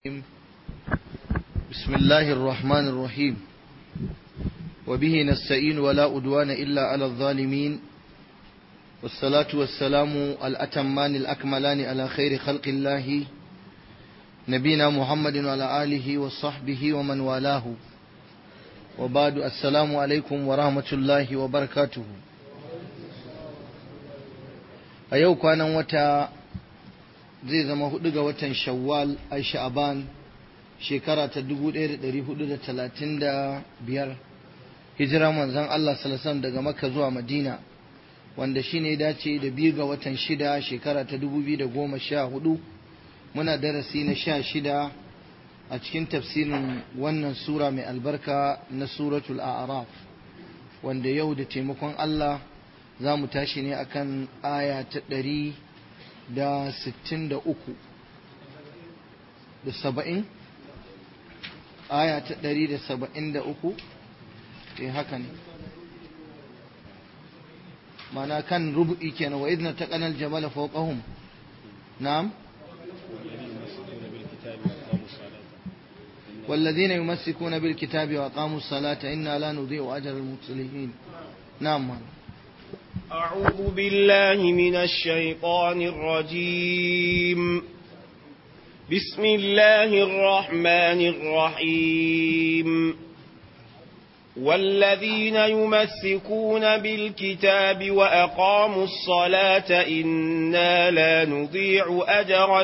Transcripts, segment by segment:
بسم الله الرحمن الرحيم وبه نستعين ولا أدوان إلا على الظالمين والصلاة والسلام الأتمان الأكملان على خير خلق الله نبينا محمد وعلى آله وصحبه ومن والاه وبعد السلام عليكم ورحمة الله وبركاته أيوك أنا وتا zai zama hudu ga watan shawwal a sha'aban shekara ta 1435 hijira manzon Allah salasan daga makka zuwa madina wanda shine ya dace da biyu ga watan shida shekara ta 2014 muna darasi na sha shida a cikin tafsirin wannan sura mai albarka na suratul a'raf wanda yau da taimakon Allah za mu tashi ne akan aya ta ɗari da sittin da uku da saba'in aya ta ɗari da saba'in da uku eh haka ne mana kan rubu'i kenan wa idna taqana al-jabala fawqahum na'am والذين يمسكون بالكتاب وأقاموا الصلاة إنا لا نضيع أجر المصلحين نعم أعوذ بالله من الشيطان الرجيم بسم الله الرحمن الرحيم والذين يمسكون بالكتاب وأقاموا الصلاة إنا لا نضيع أجر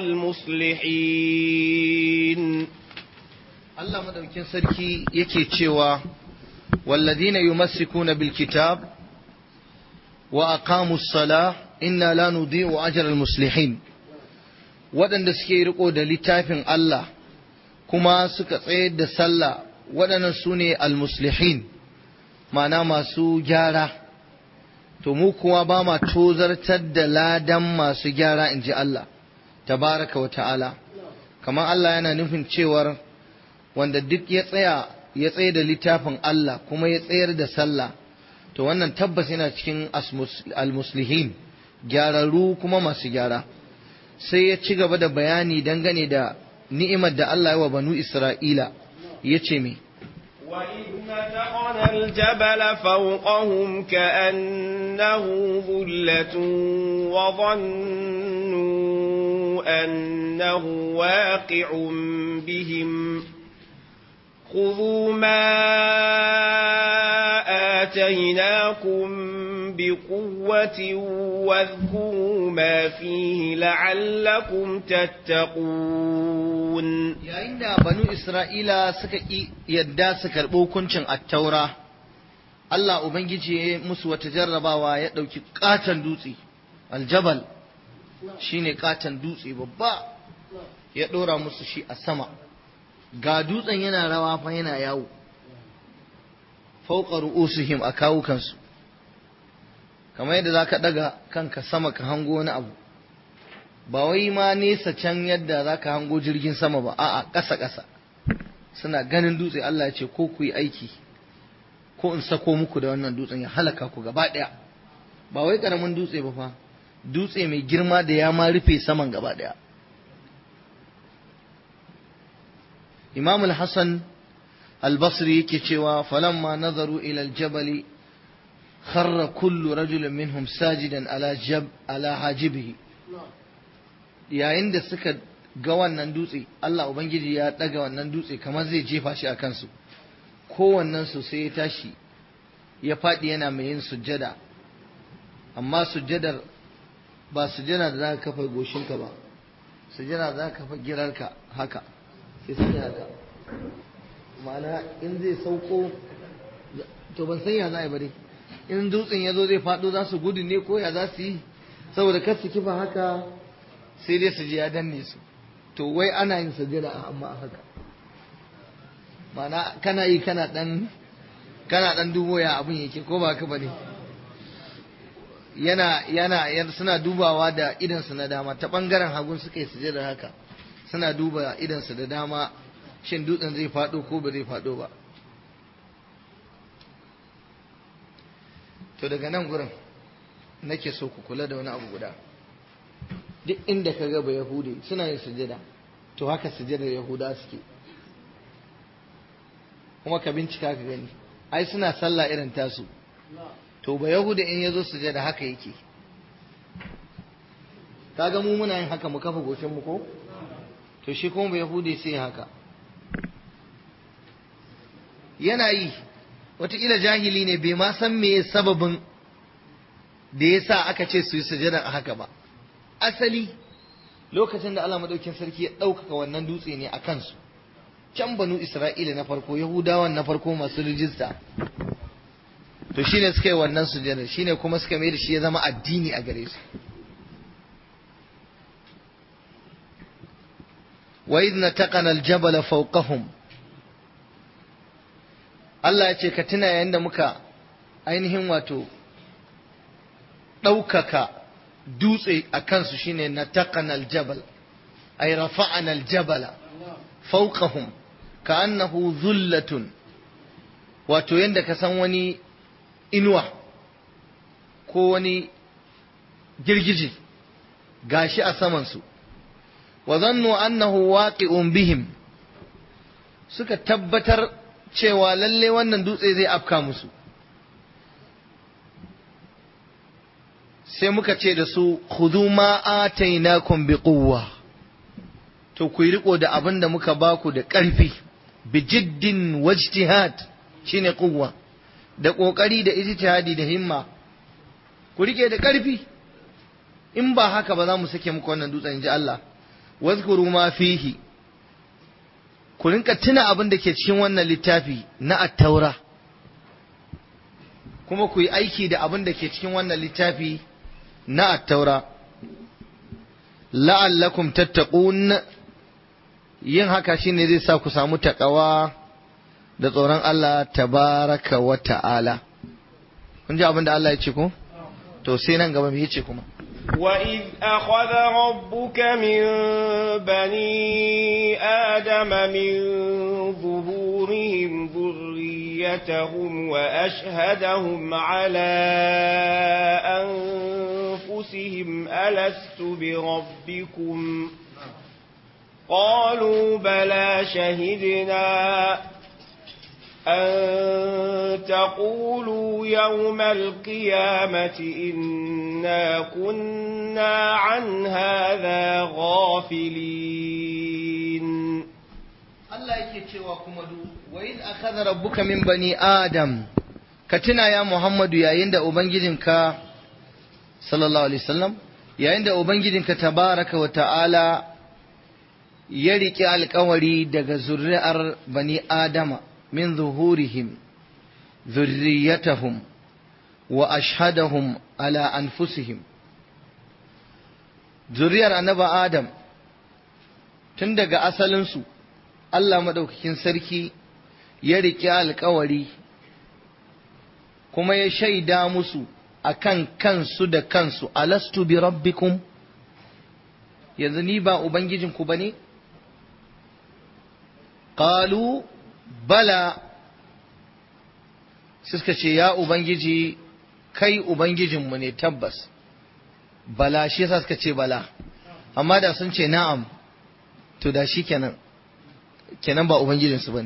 المصلحين Allah madaukin sarki yake cewa walladhina yumassikuna bil kitab wa aqamus sala inna la nudhi'u ajra al muslihin waɗanda suke riko da littafin Allah kuma suka tsayar da sallah waɗannan su ne al muslihin ma'ana masu gyara to mu kuwa ba ma tozartar da ladan masu gyara in ji Allah tabaraka wa ta'ala kamar Allah yana nufin cewar wanda duk ya tsaya ya tsaye da littafin Allah kuma ya tsayar da sallah to wannan tabbas yana cikin almuslihin gyararru kuma masu gyara sai ya ci gaba da bayani dangane da ni'imar da Allah ya wa banu Isra'ila ya ce me وإذ نتقنا الجبل فوقهم كأنه ظلة وظنوا أنه واقع بهم خذوا ما آتيناكم بقوة واذكروا ما فيه لعلكم تتقون yayin da banu Isra'ila suka ƙi yadda su karɓi hukuncin attaura Allah Ubangiji ya musu wata jarrabawa ya ɗauki ƙaton dutse aljabal shine ƙaton dutse babba ya ɗora musu shi a sama ga dutsen yana rawa fa yana yawo fauqa ru'usihim a kawukansu kamar yadda zaka daga kanka sama ka hango wani abu ba wai ma nesa can yadda zaka hango jirgin sama ba a'a ƙasa ƙasa suna ganin dutse Allah ya ce ko ku yi aiki ko in sako muku da wannan dutsen ya halaka ku gaba ɗaya ba wai ƙaramin dutse ba fa dutse mai girma da ya ma rufe saman gaba ɗaya imam al-hassan al-basri yake cewa falamma nazaru ila al-jabal kharra kullu rajulin minhum sajidan ala jab ala hajibihi yayin da suka ga wannan dutse Allah ubangiji ya daga wannan dutse kamar zai jefa shi a kansu kowannen su sai ya tashi ya faɗi yana mai yin sujjada amma sujjadar ba sujjada da za ka kafa goshinka ba sujjada za ka kafa girarka haka sai sun haka ma'ana in zai sauko to ban san ya za a yi ba dai in dutsen ya zo zai faɗo za su gudu ne ko ya za su yi saboda kar su kifa haka sai dai su ji ya danne su to wai ana yin sajada amma a haka ma'ana kana yi kana dan kana dan dubo ya abin yake ko ba ka bane yana yana suna dubawa da idansu na dama ta bangaren hagun suka yi sujada haka suna duba idansu da dama shin dutsen zai faɗo ko ba zai faɗo ba to daga nan gurin nake so ku kula da wani abu guda duk inda ka ga ba yahude suna yin sujada to haka sujadar yahuda suke kuma ka bincika ka gani ai suna sallah irin tasu to ba yahuda in yazo sujada haka yake kaga mu muna yin haka mu kafa goshin mu ko to shi kuma ba yahudi sai haka yana yi wataƙila jahili ne bai ma san me sababin da ya sa aka ce su yi sujada a haka ba asali lokacin da Allah madaukin sarki ya ɗaukaka wannan dutse ne a kansu can banu Isra'ila na farko Yahudawan na farko masu rijista to shine suka yi wannan sujada shine kuma suka mai da shi ya zama addini a gare su wa idh nataqana al-jabala fawqahum Allah ya ce ka tuna yayin da muka ainihin wato ɗaukaka dutse a kansu shine na taƙanal jabal ay rafa'anal jabala fawqahum ka annahu zullatun wato yanda ka san wani inuwa ko wani girgije gashi a samansu wa zannu annahu waqi'un bihim suka tabbatar cewa lalle wannan dutse zai afka musu sai muka ce da su khudhu ma atainakum bi quwwa to ku riko da abin da muka baku da ƙarfi bi jiddin wajtihad shine quwwa da kokari da ijtihadi da himma ku rike da ƙarfi in ba haka ba za mu sake muku wannan dutsen ji Allah wazkuru ma fihi ku rinka tuna abin da ke cikin wannan littafi na attaura kuma ku yi aiki da abin da ke cikin wannan littafi na attaura la'allakum tattaqun yin haka shine zai sa ku samu takawa da tsoron Allah tabaraka wa ta'ala kun ji abin da Allah ya ce ko to sai nan gaba me yace kuma وإذ أخذ ربك من بني آدم من ظهورهم ذريتهم وأشهدهم على أنفسهم ألست بربكم قالوا بلى شهدنا أن تقولوا يوم القيامة إنا كنا عن هذا غافلين Allah yake cewa kuma du wa iz akhadha rabbuka min bani adam ka tuna ya Muhammadu yayin da ubangijinka sallallahu alaihi wasallam yayin da ubangijinka tabaraka wa ta'ala ya riƙe alƙawari daga zuri'ar bani adama min zuhurihim ذريتهم وأشهدهم على أنفسهم zuriyar annaba Adam tun daga asalinsu Allah maɗaukakin sarki ya riƙe alkawari kuma ya shaida musu akan kansu da kansu alastu bi rabbikum yanzu ni ba ubangijinku ba ne qalu bala suka ce ya ubangiji kai ubangijinmu ne tabbas bala shi yasa suka ce bala amma da sun ce na'am to da shi kenan kenan ba ubangijinsu ba ne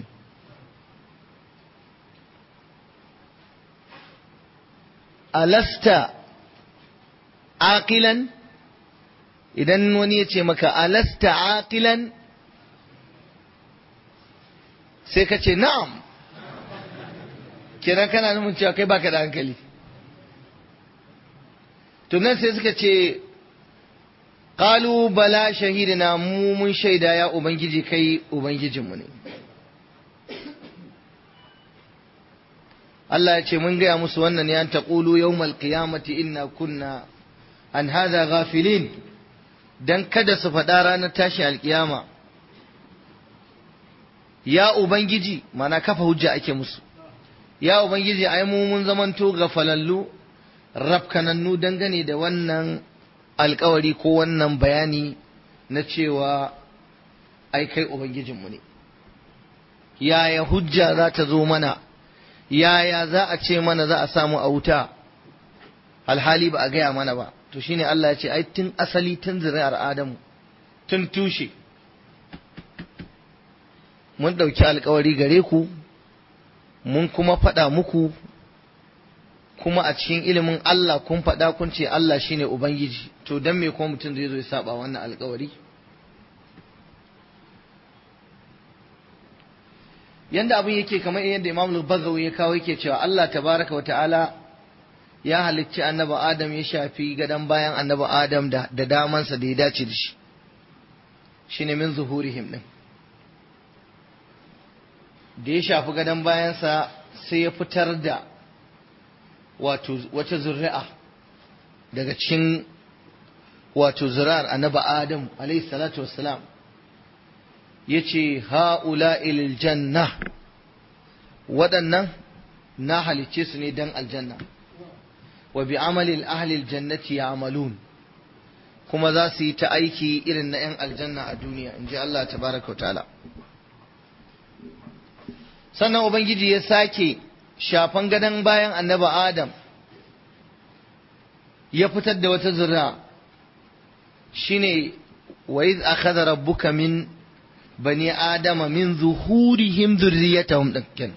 alasta aqilan idan wani ya ce maka alasta aqilan sai ka ce na'am kenan kana nufin cewa kai baka da hankali to nan sai suka ce qalu bala shahidina mu mun shaida ya ubangiji kai ubangijinmu ne Allah ya ce mun gaya musu wannan ya taqulu yawmal qiyamati inna kunna an hadha ghafilin dan kada su faɗa ranar tashi alkiyama ya ubangiji mana kafa hujja ake musu ya ubangiji ai mu mun zamanto gafalallu rafkanannu dangane da wannan alkawari ko wannan bayani na cewa ai kai ubangijinmu ne yaya hujja za ta zo mana yaya za a ce mana za a samu a wuta alhali ba a gaya mana ba to shine Allah ya ce ai tun asali tun zuri'ar Adamu tun tushe mun ɗauki alkawari gare ku mun kuma faɗa muku kuma a cikin ilimin Allah kun faɗa kun ce Allah shine Ubangiji to don me kuma mutum zai zo ya saba wannan alkawari yanda abin yake kamar yadda Imam al ya kawo yake cewa Allah tabaraka wa ta'ala ya halicci annabi Adam ya shafi gadon bayan annabi Adam da, da damansa da ya dace da shi shine min zuhurihim din da ya shafi gadon bayansa sai ya fitar da wato wata zuri'a daga cikin wato zuri'ar annabi Adam alayhi salatu wassalam yace ha'ula ilil janna waɗannan na halicce su ne dan aljanna wa bi amalil ahlil jannati ya'malun kuma za su yi ta aiki irin na 'yan aljanna a duniya in ji Allah tabaraka wa ta'ala sannan ubangiji ya sake shafan gadon bayan annaba adam ya fitar da wata zura shine wa iz akhadha rabbuka min bani adama min zuhurihim dhurriyyatahum dakkan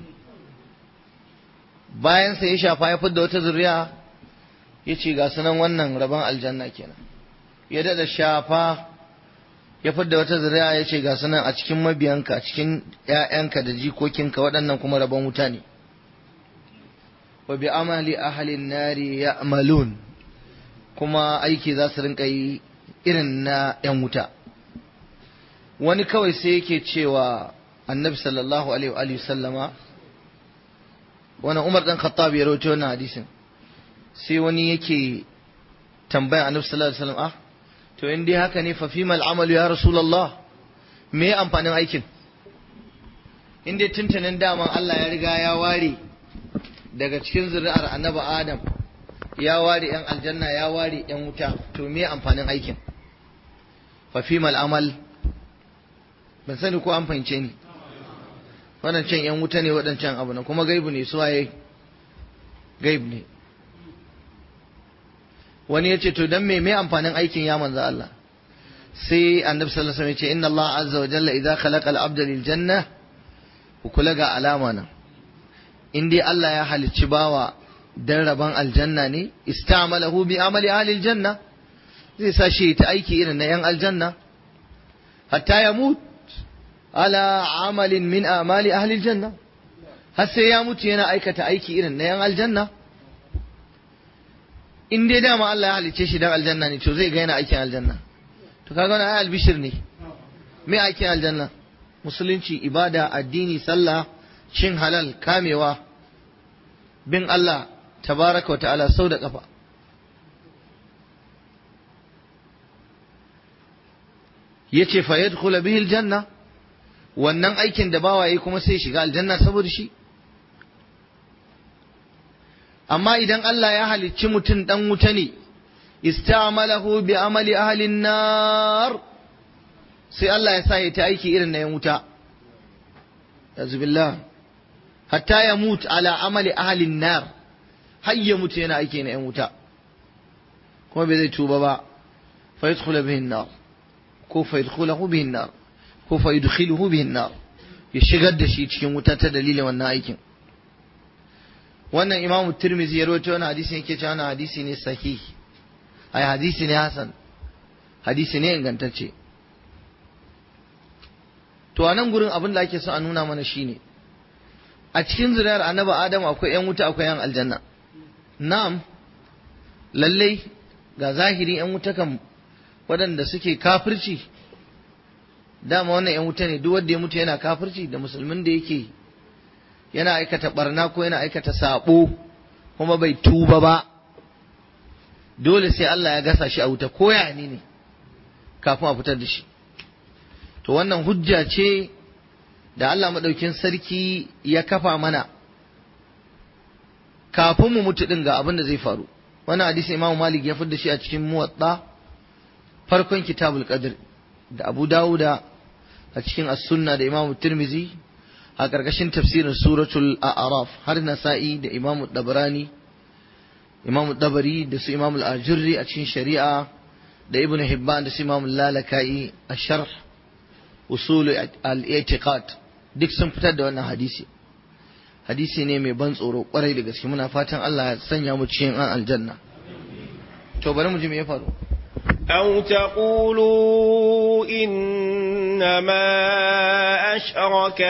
bayan sai ya shafa ya fitar da wata zuriya yace ga sunan wannan rabon aljanna kenan ya dada shafa ya fidda wata zuriya ya ce ga sunan a cikin mabiyanka a cikin ‘ya'yanka da jikokinka waɗannan kuma rabon wuta ne wa bi amali ahalin nari ya amalun kuma aiki za su rinka yi irin na ‘yan wuta wani kawai sai yake cewa annabi sallallahu alaihi wa sallama wani umar ɗan khattab ya rawaito wannan hadisin sai wani yake tambayan annabi sallallahu alaihi wasallam ah to in dai haka ne fa fimal amalu ya rasulullah me amfanin aikin in dai tuntunin daman Allah ya riga ya ware daga cikin zuri'ar annabi adam ya ware yan aljanna ya ware yan wuta to me amfanin aikin fa fimal amal ban sani ko an fahimce ni waɗancan yan wuta ne waɗancan abu na kuma gaibu ne suwaye gaib ne wani ya ce to dan me me amfanin aikin ya manzo Allah sai annabi sallallahu alaihi wasallam ya ce inna Allah azza wa jalla idza khalaqa al-abda lil janna ku kula ga alama nan in dai Allah ya halicci bawa dan raban aljanna ne istamalahu bi amali ahli aljanna zai sa shi ta aiki irin na yan aljanna hatta ya mut ala amalin min amali ahli aljanna har sai ya mutu yana aikata aiki irin na yan aljanna in dai dama Allah ya halicce shi dan aljanna ne to zai ga yana aikin aljanna to kaga wannan ai albishir ne me aikin aljanna musulunci ibada addini sallah cin halal kamewa bin Allah tabaraka wa ta'ala sau da kafa yace fa yadkhulu bihi aljanna wannan aikin da bawaye kuma sai shiga aljanna saboda shi amma idan Allah ya halicci mutum dan wuta ne istamalahu bi amali ahlin nar sai Allah ya sa ya ta aiki irin na yan wuta billah hatta ya mutu ala amali ahlin nar har ya mutu yana aiki na yan wuta kuma bai zai tuba ba fa yadkhulu bihi nar ko fa yadkhulahu bihi nar ko fa yudkhiluhu bihi nar ya shigar da shi cikin wuta ta dalilin wannan aikin wannan imam tirmizi ya rawaito wannan hadisi yake cewa wannan hadisi ne sahihi ai hadisi ne hasan hadisi ne ingantacce to a nan gurin abin da ake so a nuna mana shine a cikin zuriyar annabi adam akwai yan wuta akwai yan aljanna na'am lallai ga zahiri yan wuta kan waɗanda suke kafirci dama wannan yan wuta ne duk wanda ya mutu yana kafirci da musulmin da yake yana aikata barna ko yana aikata sabo kuma bai tuba ba dole sai Allah ya gasa shi a wuta ko ya ne kafin a fitar da shi to wannan hujja ce da Allah maɗaukin sarki ya kafa mana kafin mu mutu ɗin ga abin da zai faru wannan hadisi Imam Malik ya da shi a cikin muwatta farkon kitabul qadr da Abu Dawuda a cikin as-sunna da Imam Tirmizi a ƙarƙashin tafsirin suratul a'raf har nasa'i da Imam Dabrani Imam Dabari da su Imam al-Ajurri a cikin shari'a da Ibn Hibban da su Imam Lalaka'i a sharh usul al-i'tiqad duk sun fitar da wannan hadisi hadisi ne mai ban tsoro kwarai da gaske muna fatan Allah ya sanya mu cikin an aljanna to bari mu ji me ya faru أو تقولوا إنما أشرك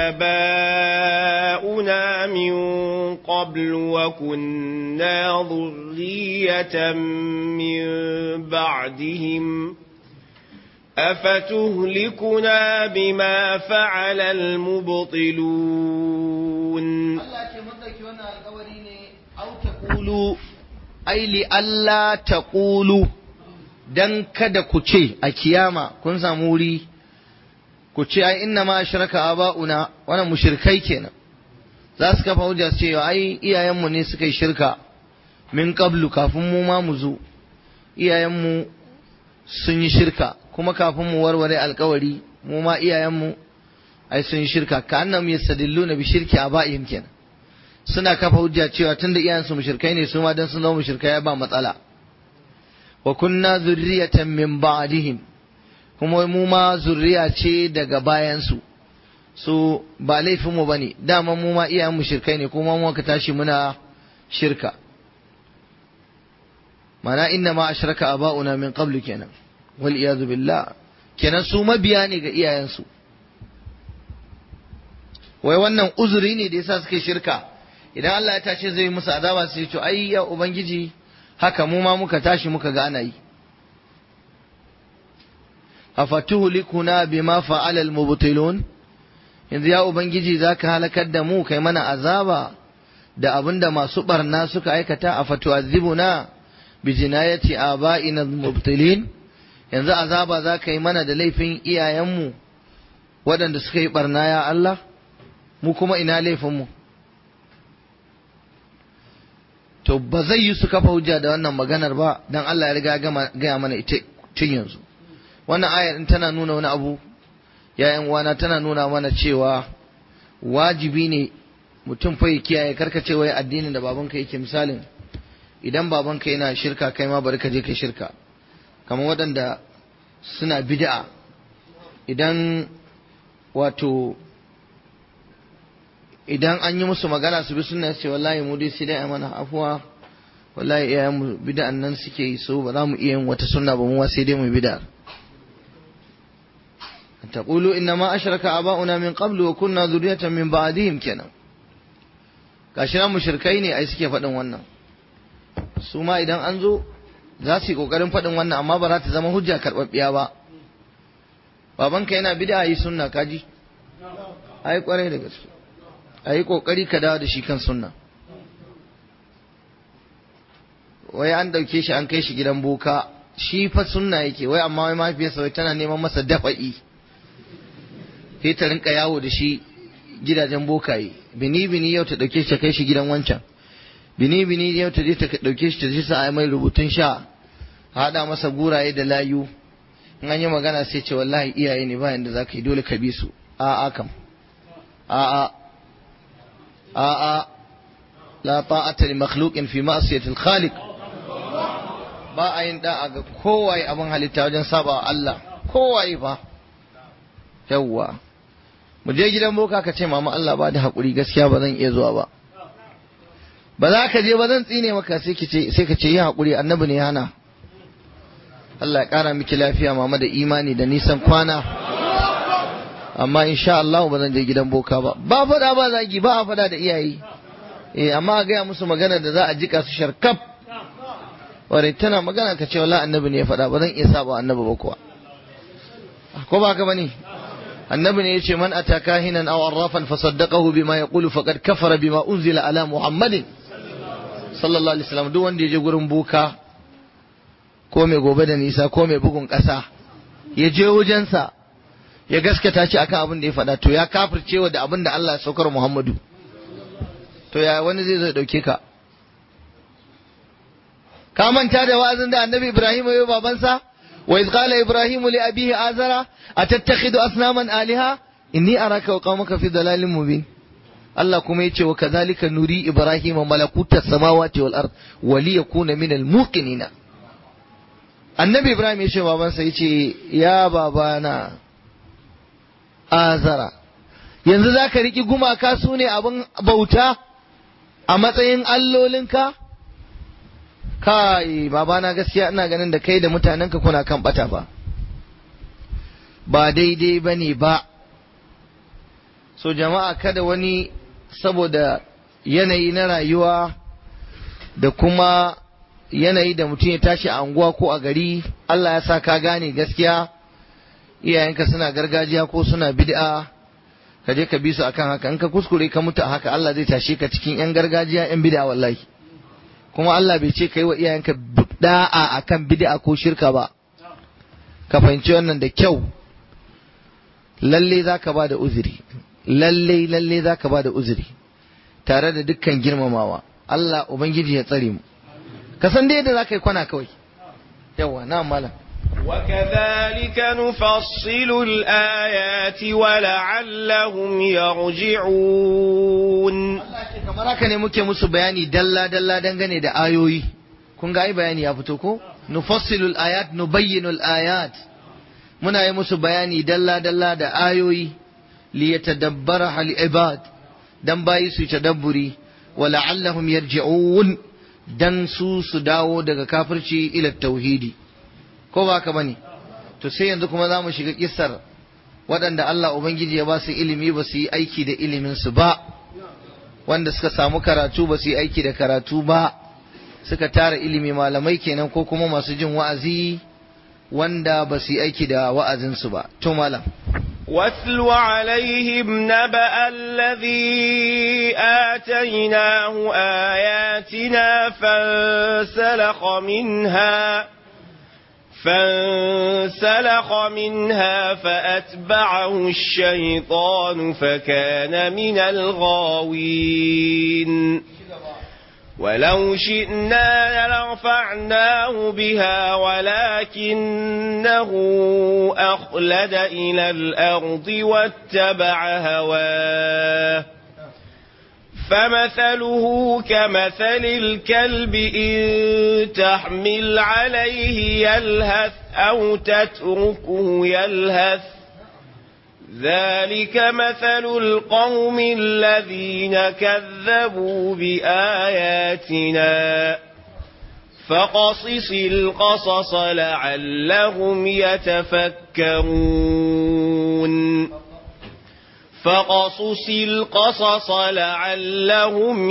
آباؤنا من قبل وكنا ذرية من بعدهم أفتهلكنا بما فعل المبطلون أو تقولوا أي لألا تقولوا dan kada ku ce a kiyama kun samu wuri ku ce ai inna ma ashraka aba'una wannan mushrikai kenan za su kafa hujja su ce ai iyayenmu ne suka yi shirka min qablu kafin mu ma mu zo iyayenmu sun yi shirka kuma kafin mu warware alkawari mu ma iyayenmu ai sun yi shirka ka annam yastadilluna bi shirki aba'ihim kenan suna kafa hujja cewa tunda iyayensu mushrikai ne su ma dan sun zama mushrikai ba matsala wa kunna zurriyatan min ba'dihim kuma mu ma zurriya ce daga bayansu su ba laifin mu bane dama mu ma iyayen mu shirkai ne kuma mu ka tashi muna shirka mana inna ma ashraka aba'una min qablu kenan wal iyadu billah kenan su mabiya ne ga iyayensu wai wannan uzuri ne da yasa suke shirka idan Allah ya tashi zai musu azaba sai ya ce ai ya ubangiji haka mu ma muka tashi muka ga ana yi afatuhlikuna bima fa'ala al-mubtilun yanzu ya ubangiji zaka halakar da mu kai mana azaba da abinda masu barna suka aikata afatu'adhibuna bi jinayati aba'ina al-mubtilin yanzu azaba zaka yi mana da laifin iyayenmu waɗanda suka yi barna ya Allah mu kuma ina laifin mu to ba zai yi su kafa hujja da wannan maganar ba dan Allah ya riga gaya mana ita tun yanzu wannan ayar in tana nuna wani abu yayan uwana tana nuna mana cewa wajibi ne mutum fa ya kiyaye karkace wai addinin da babanka yake misalin idan babanka yana shirka kai ma bari ka je kai shirka kamar waɗanda suna bid'a idan wato idan an yi musu magana su bi sunna ce wallahi mu dai sai dai mana afuwa wallahi iyayen mu bid'an nan suke yi so ba za mu iya yin wata sunna ba mu sai dai mu bid'a taqulu inna ma ashraka aba'una min qablu wa kunna dhurriyatan min ba'dihim kenan gashi nan mushrikai ne ai suke faɗin wannan su ma idan an zo za su yi kokarin faɗin wannan amma ba za ta zama hujja karɓaɓɓiya ba babanka yana bid'a yi sunna kaji ai kwarai da gaske a yi ƙoƙari ka dawo da shi kan sunna wai an ɗauke shi an kai shi gidan boka shi fa sunna yake wai amma wai mafiyarsa wai tana neman masa dafa'i sai ta rinka yawo da shi gidajen bokaye bini bini yau ta ɗauke shi ta kai shi gidan wancan bini bini yau ta je ta ɗauke shi ta je sa mai rubutun sha haɗa masa guraye da layu in an yi magana sai ce wallahi iyaye ne bayan da za ka yi dole ka bi su a'a kam a'a a'a la ta'ata li makhluqin fi ma'siyati al-khaliq ba a yin da'a ga kowaye abin halitta wajen saba Allah kowaye fa yawwa mu je gidan boka ka ce mama Allah ba da hakuri gaskiya ba zan iya zuwa ba ba za ka je ba zan tsine maka sai ka ce sai ka ce yi hakuri annabi ne hana Allah ya kara miki lafiya mama da imani da nisan kwana amma insha Allah ba zan je gidan boka ba ba fada ba zagi ba a fada da iyaye eh amma a gaya musu magana da za a jika su sharkaf ware tana magana ka ce wala annabi ne ya fada ba zan iya saba annabi ba kuwa ko ba ka bane annabi ne yace man ataka hinan aw arrafan fasaddaqahu bima yaqulu faqad kafara bima unzila ala muhammadin sallallahu alaihi wasallam duk wanda ya je gurin boka ko mai gobe da nisa ko mai bugun kasa ya je wajensa ya gaskata shi akan abin da ya faɗa to ya kafircewa da abin da Allah ya saukar Muhammadu to ya wani zai zo dauke ka ka manta da wa'azin da Annabi Ibrahim ya yi babansa wa iz qala Ibrahim li abihi azara atattakhidhu asnaman aliha inni araka wa qaumaka fi dalalin mubin Allah kuma yace wa kadhalika nuri Ibrahim malakuta samawati wal ard wa li yakuna min al muqinina Annabi Ibrahim ya ce babansa yace ya babana azara yanzu za ka riƙi gumaka su ne abin bauta a matsayin allolinka kai babana gaskiya ina ganin da kai da mutanenka kuna kan bata ba ba daidai ba ne ba so jama'a kada wani saboda yanayi na rayuwa da kuma yanayi da mutum ya tashi a anguwa ko a gari Allah ya sa ka gane gaskiya iyayenka suna gargajiya ko suna bid'a ka je ka bi su akan haka in ka kuskure ka mutu a haka Allah zai tashe ka cikin yan gargajiya yan bid'a wallahi kuma Allah bai ce kai wa iyayenka da'a akan bid'a ko shirka ba ka fahimci wannan da kyau lalle zaka ba da uzuri lalle lalle zaka ba da uzuri tare da dukkan girmamawa Allah ubangiji ya tsare mu ka san dai yadda zaka yi kwana kawai yawa na malam وكذلك نفصل الآيات ولعلهم يرجعون kamar haka ne muke musu bayani dalla dalla dangane da ayoyi kun ga ai bayani ya fito ko nufassilul ayat nubayyinul ayat muna yi musu bayani dalla dalla da ayoyi li yatadabbara hal ibad dan bayi su tadabburi wa la'allahum yarji'un dan su su dawo daga kafirci ila tauhidi ko ba ka bane to sai yanzu kuma za mu shiga kissar waɗanda Allah Ubangiji ya ba su ilimi ba su yi aiki da ilimin su ba wanda suka samu karatu ba su yi aiki da karatu ba suka tara ilimi malamai kenan ko kuma masu jin wa'azi wanda ba su yi aiki da wa'azinsu ba to malam واتل عليهم نبأ الذي آتيناه آياتنا فانسلخ منها فانسلخ منها فأتبعه الشيطان فكان من الغاوين ولو شئنا لرفعناه بها ولكنه أخلد إلى الأرض واتبع هواه فمثله كمثل الكلب إن تحمل عليه يلهث أو تتركه يلهث ذلك مثل القوم الذين كذبوا بآياتنا فقصص القصص لعلهم يتفكرون فقصص القصص لعلهم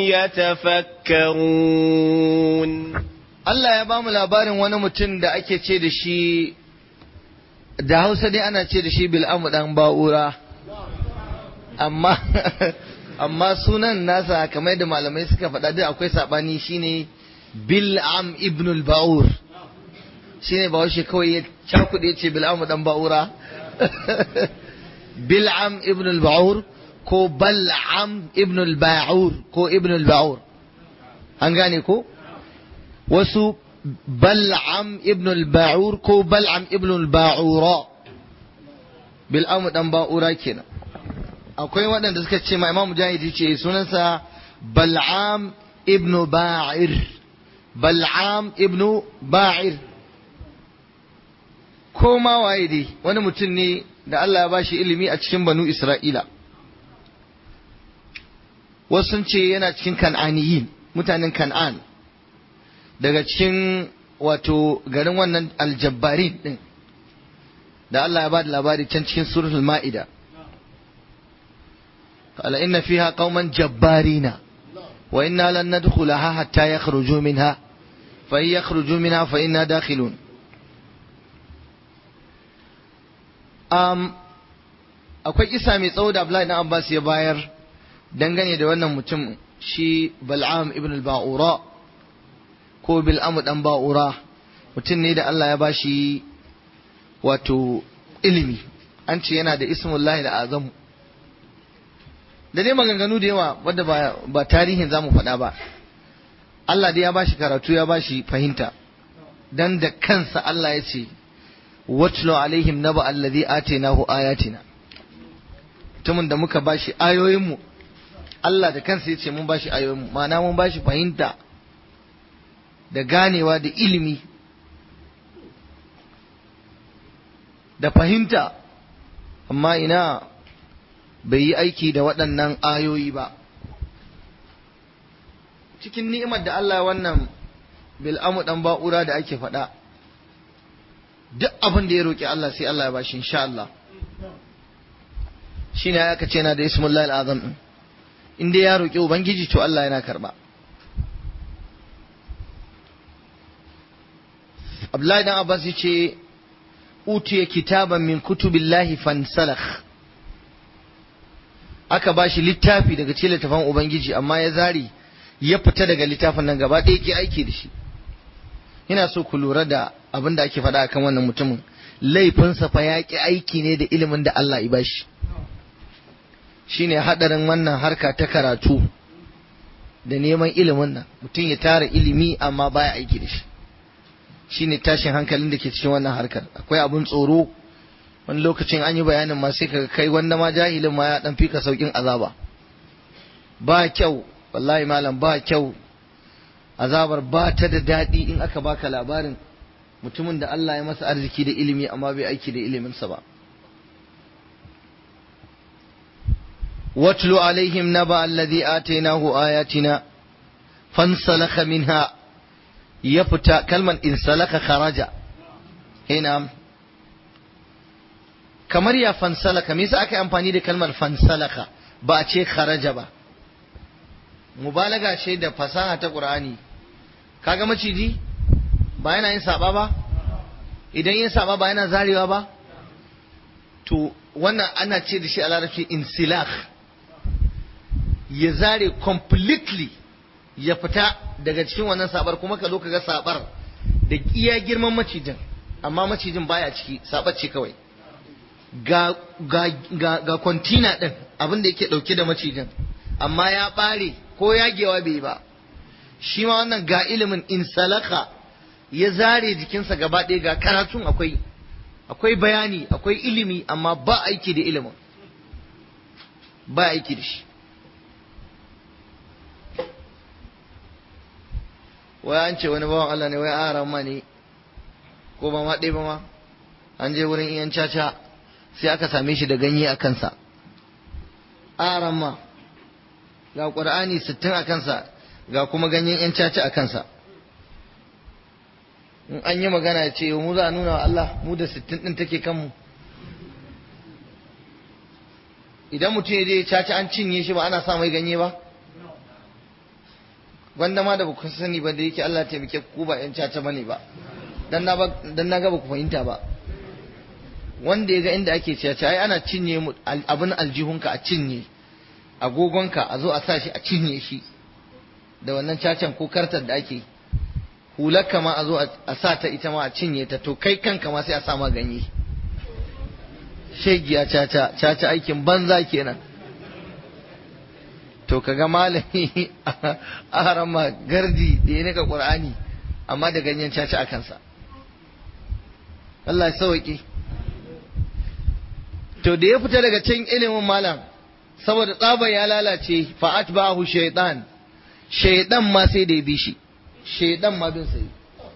يتفكرون Allah ya bamu labarin wani mutum da ake ce da shi da Hausa dai ana ce da shi Bil'amu dan Ba'ura amma amma sunan nasa kamar da malamai suka faɗa duk akwai sabani shine Bil'am ibn al-Ba'ur shine ba washe kawai ya cakuɗe ce Bil'amu dan Ba'ura Bil'am ibn al-Ba'ur ko Bal'am ibn al-Ba'ur ko ibn al-Ba'ur an gane ko wasu Bal'am ibn al-Ba'ur ko Bal'am ibn al-Ba'ura Bil'am dan Ba'ura kenan akwai waɗanda suka ce ma Imam Mujahid ce sunansa Bal'am ibn Ba'ir Bal'am ibn Ba'ir ko ma waye dai wani mutum ne da Allah ya bashi ilimi a cikin banu Isra'ila wasu sun ce yana cikin kan'aniyin mutanen kan'an daga cikin wato garin wannan aljabbarin din da Allah ya ba da labari can cikin suratul ma'ida قال إن فيها قوما جبارين وإنا لن ندخلها حتى يخرجوا منها فإن يخرجوا منها فإنا داخلون um, akwai isa mai tsawo da Abdullahi na Abbas ya bayar dangane da wannan mutum shi Bal'am ibn al-Ba'ura ko Bil'am dan Ba'ura mutum ne da Allah ya bashi wato ilimi an ce yana da ismullahi da azamu da dai maganganu da yawa wadda ba, ba tarihin za mu faɗa ba Allah dai ya bashi karatu ya bashi fahimta dan da kansa Allah ya ce watlo alaihim naba alladhi atainahu ayatina mutumin da muka bashi ayoyinmu Allah da kansa yace mun bashi ayoyinmu ma'ana mun bashi fahimta da ganewa da ilimi da fahimta amma ina bai yi aiki da waɗannan ayoyi ba cikin ni'imar da Allah wannan bil'amu dan ba'ura da ake faɗa duk abin da ya roƙi Allah sai Allah ya bashi insha Allah shine aka ce yana da ismullahi al'azam din in dai ya roƙi ubangiji to Allah yana karba Abdullahi dan Abbas yace utiya kitaban min kutubillahi fansalakh aka bashi littafi daga cikin littafan ubangiji amma ya zari ya fita daga littafin nan gaba ɗaya ke aiki da shi ina so ku lura da abin da ake faɗa akan wannan mutumin laifinsa fa ya ƙi aiki ne da ilimin da Allah ya bashi shine haɗarin wannan harka ta karatu da neman ilimin nan mutum ya tara ilimi amma baya aiki da shi shine tashin hankalin da ke cikin wannan harkar akwai abun tsoro wani lokacin an yi bayanin ma sai ka kai wanda ma jahilin ma ya dan fika saukin azaba ba kyau wallahi malam ba kyau azabar ba ta da daɗi in aka baka labarin mutumin da Allah ya masa arziki da ilimi amma bai aiki da iliminsa ba watlu alaihim naba alladhi atainahu ayatina fansalakha minha ya fita kalman insalaka kharaja ina kamar ya fansalaka me yasa aka yi amfani da kalmar fansalaka ba a ce kharaja ba mubalaga ce da fasaha ta qur'ani kaga maciji ba yana yin saba ba idan yin saba ba yana zarewa ba to wannan ana ce da shi a larabci insilakh ya zare completely ya fita daga cikin wannan sabar kuma ka zo ka ga sabar da iya girman macijin amma macijin baya ciki sabar ce kawai ga ga ga ga kontina din abin da yake dauke da macijin amma ya bare ko yagewa bai ba shi ma wannan ga ilimin in salaka ya zare jikinsa gaba ɗaya ga karatun akwai akwai bayani akwai ilimi amma ba aiki da ilimin ba aiki da shi wai an ce wani bawan Allah ne wai aran ma ne ko ba ma ɗaya ba ma an je wurin iyan caca sai aka same shi da ganye a kansa aran ma ga ƙur'ani sittin a kansa ga kuma ganyen yan caca a kansa in an yi magana ya ce mu za a nuna wa Allah mu da sittin ɗin take kanmu idan mutum ya je caca an cinye shi ba ana sa mai ganye ba gwanda ma da ba ku sani ba da yake Allah taimake ku ba yan caca bane ba dan na dan na ga ba ku fahimta ba wanda ya ga inda ake caca ai ana cinye mu abin aljihunka a cinye agogonka a zo a sa shi a cinye shi da wannan cacan ko kartar da ake hularka ma a zo a sa ta ita ma a cinye ta to kai kanka ma sai a sa ma ganye shegiya caca caca aikin banza kenan to kaga malami a harama gardi da ya nika qur'ani amma da ganyen caca a kansa Allah ya sauke to da ya fita daga can ilimin malam saboda tsaba ya lalace fa'at ba'ahu shaytan shaydan ma sai da ya bi shi shaydan ma bin sai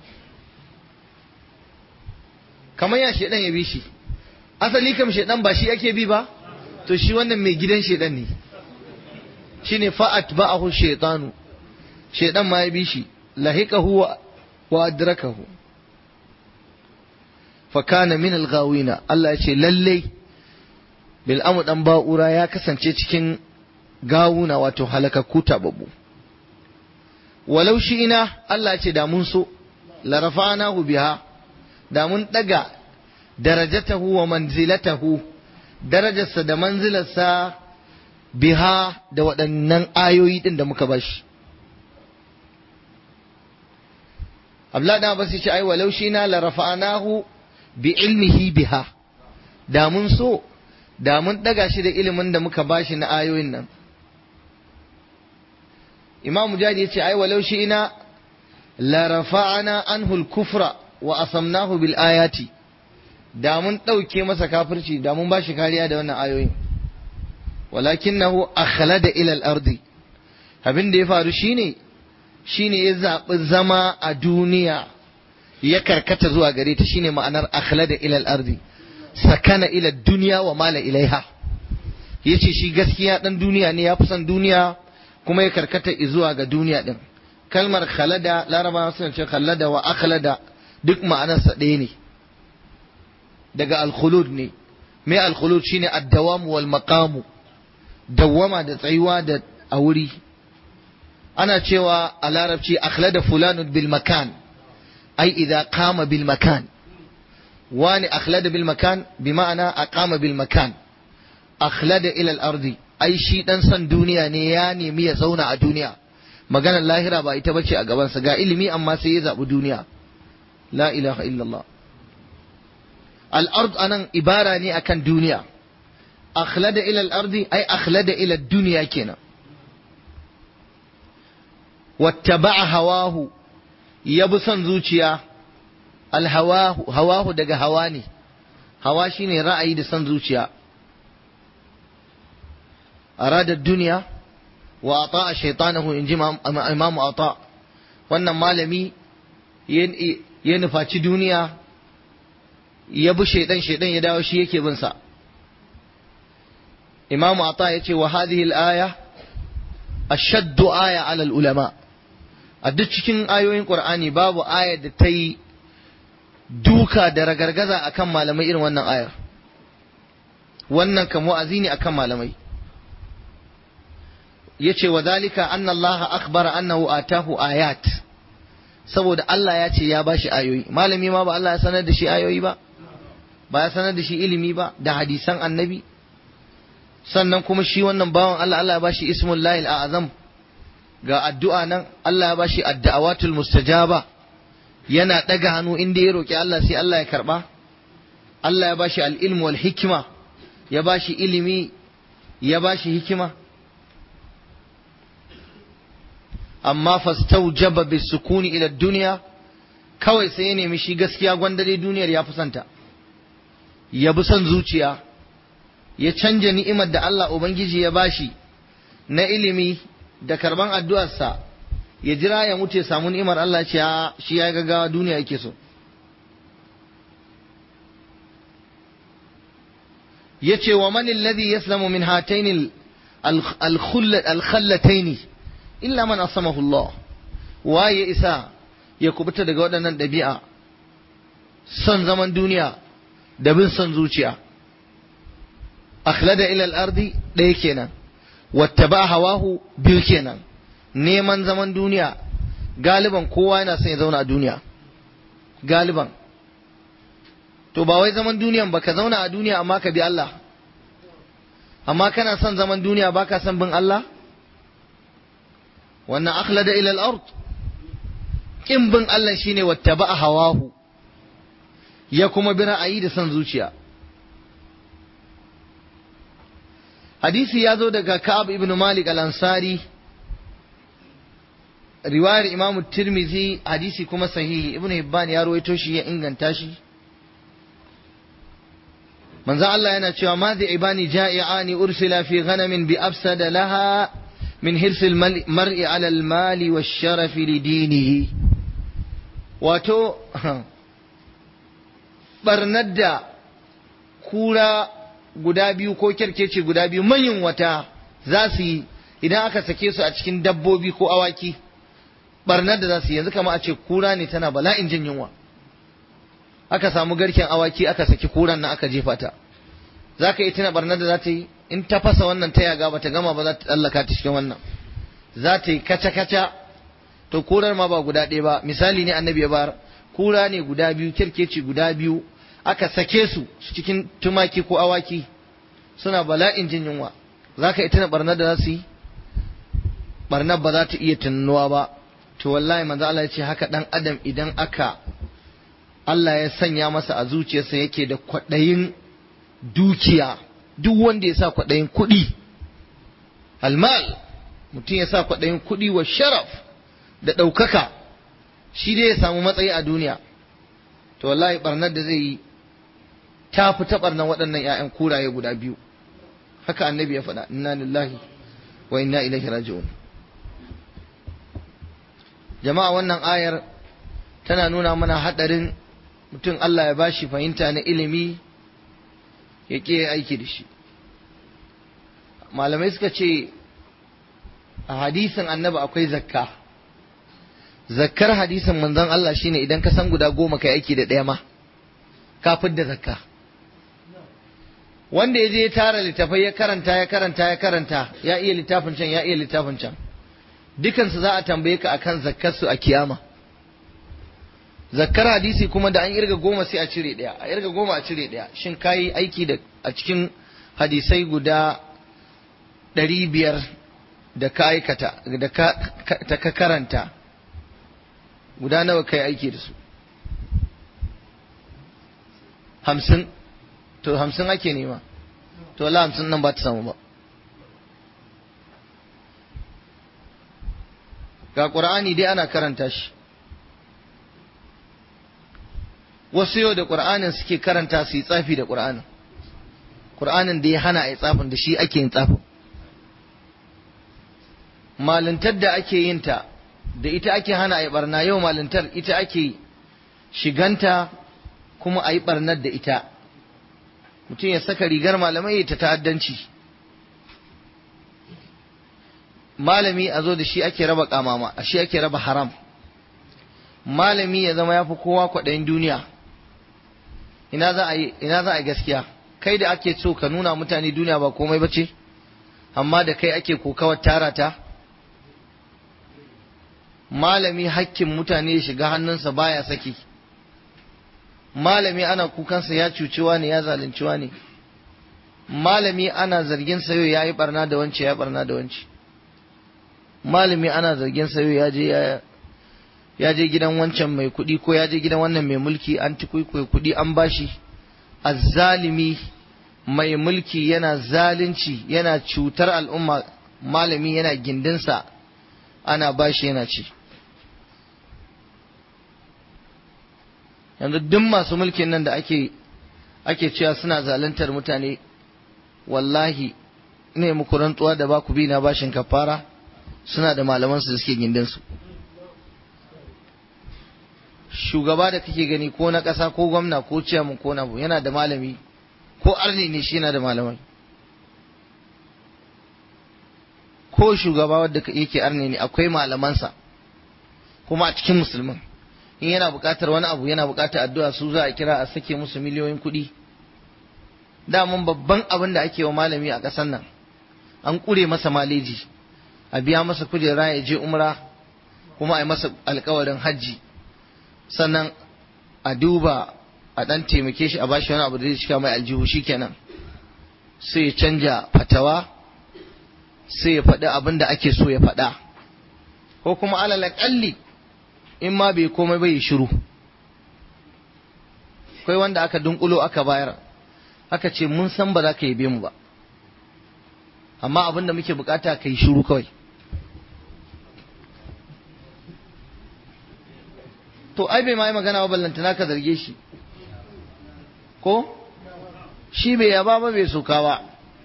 kamar ya shaydan ya bi shi asali kam shaydan ba shi ake bi ba to shi wannan mai gidan shaydan ne shine fa'at ba'ahu shaytanu shaydan ma ya bi shi lahiqahu wa adrakahu fa kana min al-ghawina Allah ya ce lallai bil'amu ɗan ba'ura ya kasance cikin gawuna wato halakakku tababbu walau shi ina Allah ce da mun so larafanahu biha da mun ɗaga darajatahu wa manzilatahu darajarsa da manzilarsa biha da waɗannan ayoyi ɗin da muka bashi Abdullahi ɗan Abbas ce ai walau shi na larafanahu bi ilmihi biha da mun so da mun ɗaga shi da ilimin da muka bashi na ayoyin nan imam mujahid ya ce ai walau shi ina la rafa'ana anhu al-kufra wa asamnahu bil ayati da mun ɗauke masa kafirci da mun bashi kariya da wannan ayoyin walakinahu akhlada ila al-ardi abin da ya faru shine shine ya zaɓi zama a duniya ya karkata zuwa gare ta shine ma'anar akhlada ila al-ardi sakana ila duniya wa mala ilaiha ya ce shi gaskiya ɗan duniya ne ya fi son duniya kuma ya karkata zuwa ga duniya ɗin kalmar khalada larabawa suna ce khalada wa akhlada duk ma'anarsa ɗaya ne daga alkhulud ne mai alkhulud shine addawamu wal maqamu dawwama da tsayuwa da a wuri ana cewa a larabci akhlada fulanun bil makan ai idza qama bil makan wani akhlada bil makan bi ma'ana aqama bil makan akhlada ila al ardi ai shi dan san duniya ne ya nemi ya zauna a duniya maganar lahira ba ita bace a gabansa ga ilimi amma sai ya zabi duniya la ilaha illallah al ard anan ibara ne akan duniya akhlada ila al ardi ai akhlada ila duniya kenan wattaba'a hawahu ya bi son zuciya alhawahu hawahu daga hawa ne hawa shine ra'ayi da son zuciya arada duniya wa ata'a shaytanahu in ji imamu ata wannan malami ya nufaci duniya ya bi shaidan shaidan ya dawo shi yake bin sa imamu ata ya ce wa hadhihi al-aya ashaddu aya ala al-ulama a duk cikin ayoyin Qur'ani babu ayar da ta yi duka da ragargaza akan malamai irin wannan ayar wannan kan wa'azi ne akan malamai yace wa zalika anna Allah akhbara annahu atahu ayat saboda Allah ya ce ya bashi ayoyi malami ma ba Allah ya sanar da shi ayoyi ba ba ya sanar da shi ilimi ba da hadisan annabi sannan kuma shi wannan bawan Allah Allah ya bashi ismul lahil a'azam ga addu'a nan Allah ya bashi addu'awatul mustajaba yana daga hannu inda ya roki Allah sai Allah ya karba Allah ya bashi al-ilm wal hikma ya bashi ilimi ya bashi hikima amma fastaujaba bisukuni ila dunya kawai sai ya nemi shi gaskiya gwandare duniyar ya fusanta ya bi son zuciya ya canja ni'imar da Allah Ubangiji ya bashi na ilimi da karban addu'arsa ya jira ya mutu ya samu ni'imar Allah ce shi ya gaggawa duniya yake so ya ce wa man alladhi yaslamu min hataini al-khallataini illa man asamahu Allah waye isa ya kubuta daga waɗannan ɗabi'a son zaman duniya da bin son zuciya akhlada ila al-ardi ɗaya kenan wattaba hawahu biyu kenan neman zaman duniya galiban kowa yana son ya zauna a duniya galiban to ba wai zaman duniyan ba ka zauna a duniya amma ka bi Allah amma kana son zaman duniya ba ka son bin Allah wannan akhlada ila al-ard kin bin Allah shine wattaba hawahu ya kuma bi ra'ayi da son zuciya hadisi ya zo daga Ka'ab ibn Malik al-Ansari riwayar Imam Tirmidhi hadisi kuma sahihi Ibn Hibban ya rawaito shi ya inganta shi manzo Allah yana cewa ma zai ibani ja'i'ani ursila fi ghanamin bi afsada laha min hirsil mar'i ala al-mali wash-sharafi li dinihi wato barnar da kura guda biyu ko kyarkeci guda biyu manyan wata za su yi idan aka sake su a cikin dabbobi ko awaki barnar da za su yi yanzu kama a ce kura ne tana bala'in jin yunwa aka samu garken awaki aka saki kuran nan aka jefa ta za ka yi tuna barnar da za ta yi in ta fasa wannan ta yaga ba ta gama ba za ta tsallaka ta cikin wannan za ta yi kaca-kaca to kurar ma ba guda ɗaya ba misali ne annabi ya bayar kura ne guda biyu kirkeci guda biyu aka sake su cikin tumaki ko awaki suna bala'in jin yunwa za ka yi tuna barnar da za su yi barnar ba za ta iya tunuwa ba to wallahi manzo Allah ya ce haka dan adam idan aka Allah ya sanya masa a zuciyarsa yake da kwaɗayin dukiya duk wanda ya sa kwaɗayin kuɗi almal mutum ya sa kwaɗayin kuɗi wa sharaf da ɗaukaka shi dai ya samu matsayi a duniya to wallahi barnar da zai yi ta fi ta barnar waɗannan 'ya'yan kuraye guda biyu haka annabi ya faɗa inna lillahi wa inna ilaihi raji'un jama'a wannan ayar tana nuna mana haɗarin mutum Allah ya bashi fahimta na ilimi ya ƙi aiki da shi malamai suka ce a hadisin annabi akwai zakka zakkar hadisin manzon Allah shine idan ka san guda goma kai aiki da ɗaya ma ka da zakka wanda ya je ya tara littafai ya karanta ya karanta ya karanta ya iya littafin can ya iya littafin can dukansu za a tambaye ka akan zakkarsu a kiyama zakkar hadisi kuma da an irga goma sai a cire ɗaya a irga goma a cire ɗaya shin kayi aiki da a cikin hadisai guda ɗari biyar da ka aikata da ka ka karanta guda nawa kai aiki da su hamsin to hamsin ake nema to la hamsin nan ba ta samu ba ga ƙur'ani dai ana karanta shi wasu yau da ƙur'anin suke karanta su yi tsafi da ƙur'anin ƙur'anin da ya hana a yi tsafin da shi ake yin tsafin malintar da ake yin ta da ita ake hana a yi barna yau malintar ita ake shiganta kuma a yi barnar da ita mutum ya saka rigar malamai ta ta'addanci malami a zo da shi ake raba kamama a shi ake raba haram malami ya zama ya fi kowa kwaɗayin duniya ina za a yi ina za a yi gaskiya kai da ake so ka nuna mutane duniya ba komai ba ce amma da kai ake kokawar tara ta malami hakkin mutane ya shiga hannunsa baya saki malami ana kukansa ya cuciwa ne ya zalunciwa ne malami ana zargin sayo ya yi barna da wance ya barna da wance malami ana zargin sayo ya je ya je gidan wancan mai kuɗi ko ya je gidan wannan mai mulki an ci kuɗi an bashi azzalimi mai mulki yana zalunci yana cutar al'umma malami yana gindinsa ana bashi yana ci yanzu duk masu mulkin nan da ake ake cewa suna zaluntar mutane wallahi ne muku rantsuwa da ba ku bi na bashin kafara suna da malaman su da suke gindin su shugaba da kake gani ko na ƙasa ko gwamna ko ciyaman ko nabu yana da malami ko arni ne shi yana da malamai ko shugaba wadda yake arni ne akwai malamansa kuma a cikin musulmin in yana buƙatar wani abu yana buƙatar addu'a su za a kira a sake musu miliyoyin kuɗi daman babban abin da ake wa malami a ƙasar nan an ƙure masa maleji a biya masa kujera ya je umra kuma a yi masa alkawarin hajji sannan a duba a ɗan taimake shi a bashi wani abu da zai cika mai aljihu shikenan sai ya canja fatawa sai ya faɗi abin da ake so ya faɗa ko kuma alal ƙalli in ma bai komai bai shiru kai wanda aka dunkulo aka bayar aka ce mun san ba za ka yabe mu ba amma abin da muke bukata ka yi shiru kawai to ai bai ma yi magana ba ballantana ka zarge shi ko shi bai yaba ba bai soka ba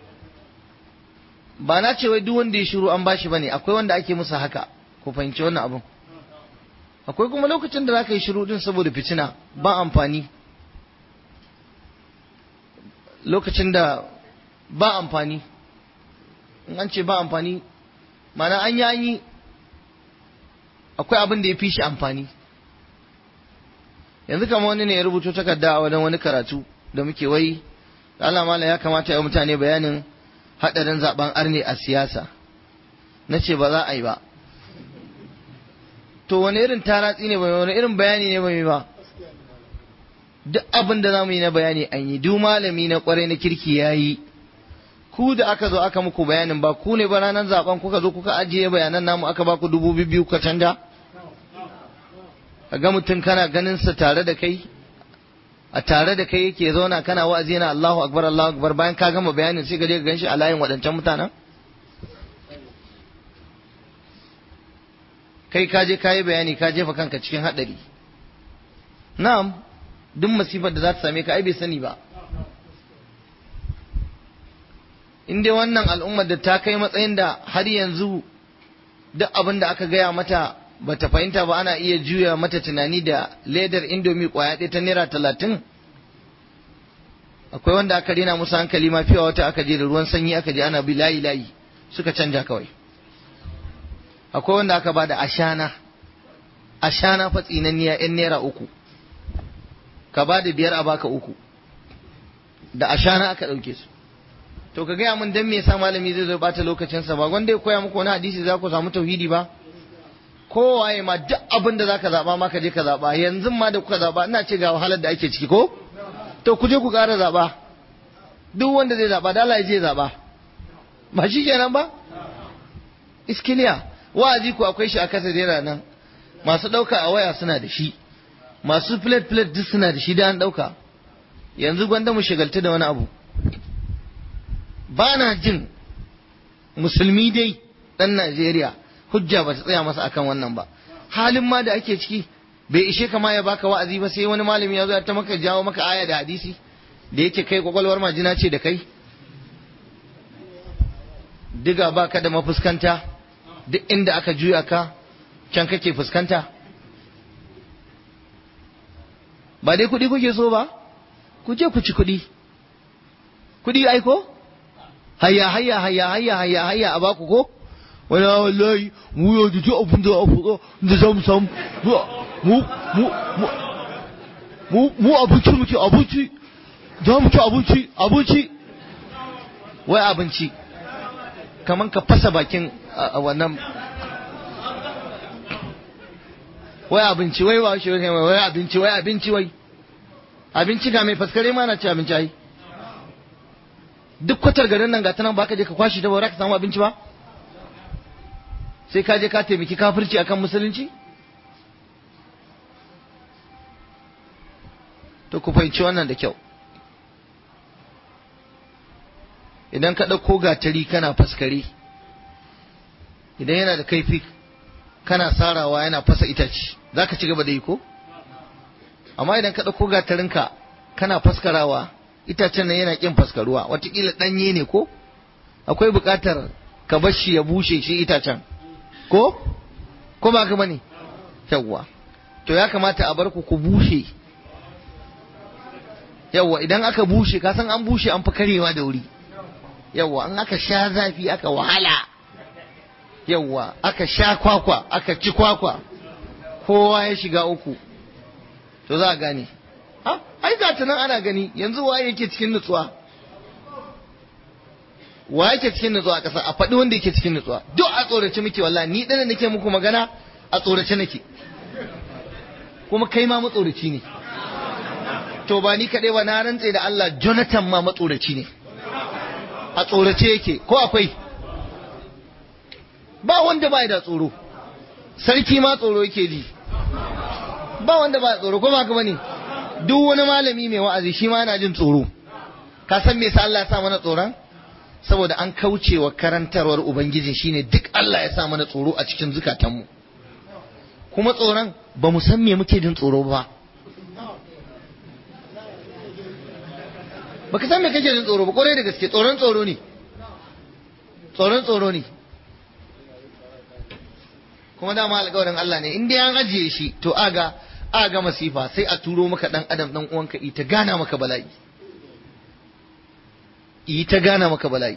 ba na ce wai duk wanda ya shiru an bashi bane akwai wanda ake musu haka ku fahimci wannan abin akwai kuma lokacin da za ka yi shiru din saboda fitina ba amfani lokacin da ba amfani in an ce ba amfani mana an yi an yi akwai abin da ya fi shi amfani yanzu kama wani ne ya rubuto takarda a wajen wani karatu da muke wai Allah mala ya kamata ya mutane bayanin haɗarin zaben arne a siyasa na ce ba za a yi ba to wani irin taratsi ne bai wani irin bayani ne bai ba duk abin da za mu yi na bayani an yi duk malami na kwarai na kirki ya yi ku da aka zo aka muku bayanin ba ku ne ba ranar zaben kuka zo kuka ajiye bayanan namu aka baku dubu biyu ka canja ga mutum kana ganin sa tare da kai a tare da kai yake zauna kana wa'azi yana Allahu akbar Allahu akbar bayan ka gama bayanin sai ka je ka ganshi a layin waɗancan mutanen kai ka je ka yi bayani ka jefa kanka cikin haɗari na'am duk masifar da za ta same ka ai bai sani ba in dai wannan al'ummar da ta kai matsayin da har yanzu duk abin da aka gaya mata ba ta fahimta ba ana iya juya mata tunani da ledar indomi kwaya ɗaya ta naira talatin akwai wanda aka rena musu hankali ma fiye wata aka je da ruwan sanyi aka je ana bi layi layi suka canja kawai akwai wanda aka ba da ashana ashana fa tsinanniya yan naira uku ka ba da biyar a baka uku da ashana aka ɗauke su to ka gaya min dan me yasa malami zai zo bata lokacinsa ba gwanda ya koya muku wani hadisi za ku samu tauhidi ba kowaye ma duk abin da zaka zaba ma ka je ka zaba yanzu ma da kuka zaba ina ce ga wahalar da ake ciki ko to ku je ku ƙara zaba duk wanda zai zaba da Allah ya je zaba ba shi kenan ba iskiliya wa'azi ku akwai shi a kasa dera nan masu ɗauka a waya suna da shi masu plate plate duk suna da shi da an ɗauka yanzu gwanda mu shagaltu da wani abu ba na jin musulmi dai ɗan Najeriya hujja ba ta tsaya masa akan wannan ba halin ma da ake ciki bai ishe kama ya baka wa'azi ba sai wani malami ya zo ya ta maka jawo maka aya da hadisi da yake kai kwakwalwar majina ce da kai diga ba ka da mafuskanta duk inda aka juya ka can kake fuskanta ba dai kuɗi kuke so ba ku je ku ci kuɗi kuɗi aiko hayya hayya hayya hayya hayya hayya a baku ko wani wallahi mu yau da abin da afuka da za mu samu mu mu mu mu abinci muke abinci za mu ci abinci abinci wai abinci kaman ka fasa bakin wannan wai abinci wai ba shi wai abinci wai abinci wai abinci ga mai faskare ma na ci abinci ai duk kwatar garin nan ga ta nan ba ka je ka kwashi ta ba ka samu abinci ba sai ka je ka taimaki kafirci akan musulunci to ku fahimci wannan da kyau idan ka ɗauko gatari kana faskare idan yana da kaifi kana sarawa yana fasa itace za ka ci gaba da yi ko amma idan ka ɗauko gatarinka kana faskarawa itacen nan yana ƙin faskaruwa watakila ɗanye ne ko akwai buƙatar ka bar shi ya bushe shi itacen ko ko ba ka bane yawwa to ya kamata a bar ku ku bushe yawwa idan aka bushe ka san an bushe an fi karewa da wuri yawwa an aka sha zafi aka wahala yawwa aka sha kwakwa aka ci kwakwa kowa ya shiga uku to za a gane ha ai ga ta nan ana gani yanzu waye yake cikin nutsuwa wa yake cikin nutsuwa a ƙasa a faɗi wanda yake cikin nutsuwa duk a tsorace muke wallahi ni ɗana nake muku magana a tsorace nake kuma kai ma matsoraci ne to ba ni kaɗai ba na rantse da Allah Jonathan ma matsoraci ne a tsorace yake ko akwai ba wanda ba da tsoro sarki ma tsoro yake ji ba wanda ba tsoro ko ba ka bane duk wani malami mai wa'azi shi ma yana jin tsoro ka san me yasa Allah ya sa mana tsoron saboda an kauce wa karantarwar ubangiji shine duk Allah ya sa mana tsoro a cikin zukatanmu kuma tsoron ba mu san me muke jin tsoro ba baka san me kake jin tsoro ba kwarai da gaske tsoron tsoro ne tsoron tsoro ne kuma dama alƙawarin Allah ne in dai an ajiye shi to aga aga masifa sai a turo maka dan adam dan uwanka ita gana maka bala'i yi ta gana maka bala'i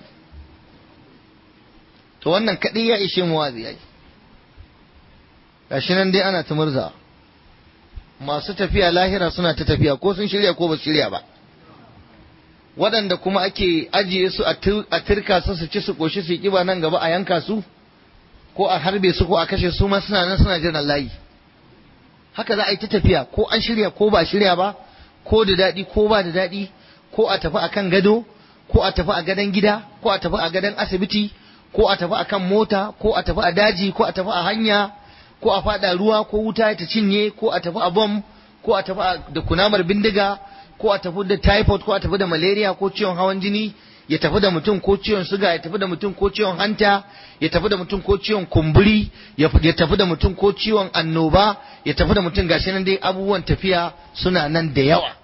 to wannan kaɗai ya ishe mu wazi yayi gashi nan dai ana ta murza masu tafiya lahira suna ta tafiya ko sun shirya ko ba su shirya ba waɗanda kuma ake ajiye su a turka su su ci su ƙoshi su yi ƙiba nan gaba a yanka su ko a harbe su ko a kashe su ma suna nan suna jiran layi haka za a yi ta tafiya ko an shirya ko ba shirya ba ko da daɗi ko ba da daɗi ko a tafi akan gado ko a tafi a gadon gida ko a tafi a gadon asibiti ko a tafi a kan mota ko a tafi a daji ko a tafi a hanya ko a fada ruwa ko wuta ta cinye ko a tafi a bom ko a tafi da kunamar bindiga ko a tafi da typhoid ko a tafi da malaria ko ciwon hawan jini ya tafi da mutum ko ciwon suga ya tafi da mutum ko ciwon hanta ya tafi da mutum ko ciwon kumburi ya tafi da mutum ko ciwon annoba ya tafi da mutum gashi nan dai abubuwan tafiya suna nan da yawa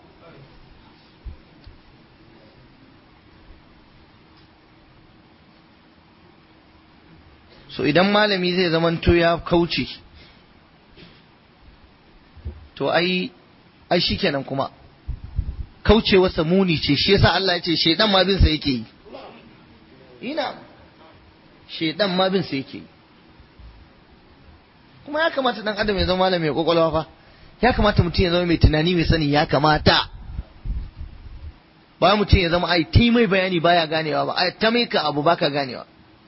so idan malami zai zamanto ya kauce to ai ai shikenan kuma kaucewarsa muni ce shi yasa Allah ya ce shedan ma bin sa yake yi ina shedan ma bin sa yake yi kuma ya kamata dan adam ya zama malami mai kwakwalwa fa ya kamata mutum ya zama mai tunani mai sani ya kamata ba mutum ya zama ai ta mai bayani baya ganewa ba ai ta mai ka abu baka ganewa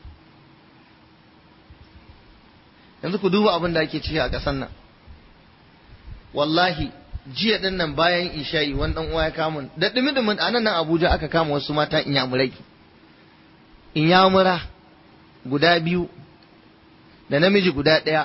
yanzu ku duba abin da ake ciki a ƙasar nan wallahi jiya din nan bayan isha'i wani dan uwa ya kama da dumi dumin a nan nan Abuja aka kama wasu mata inyamurai inyamura guda biyu da namiji guda ɗaya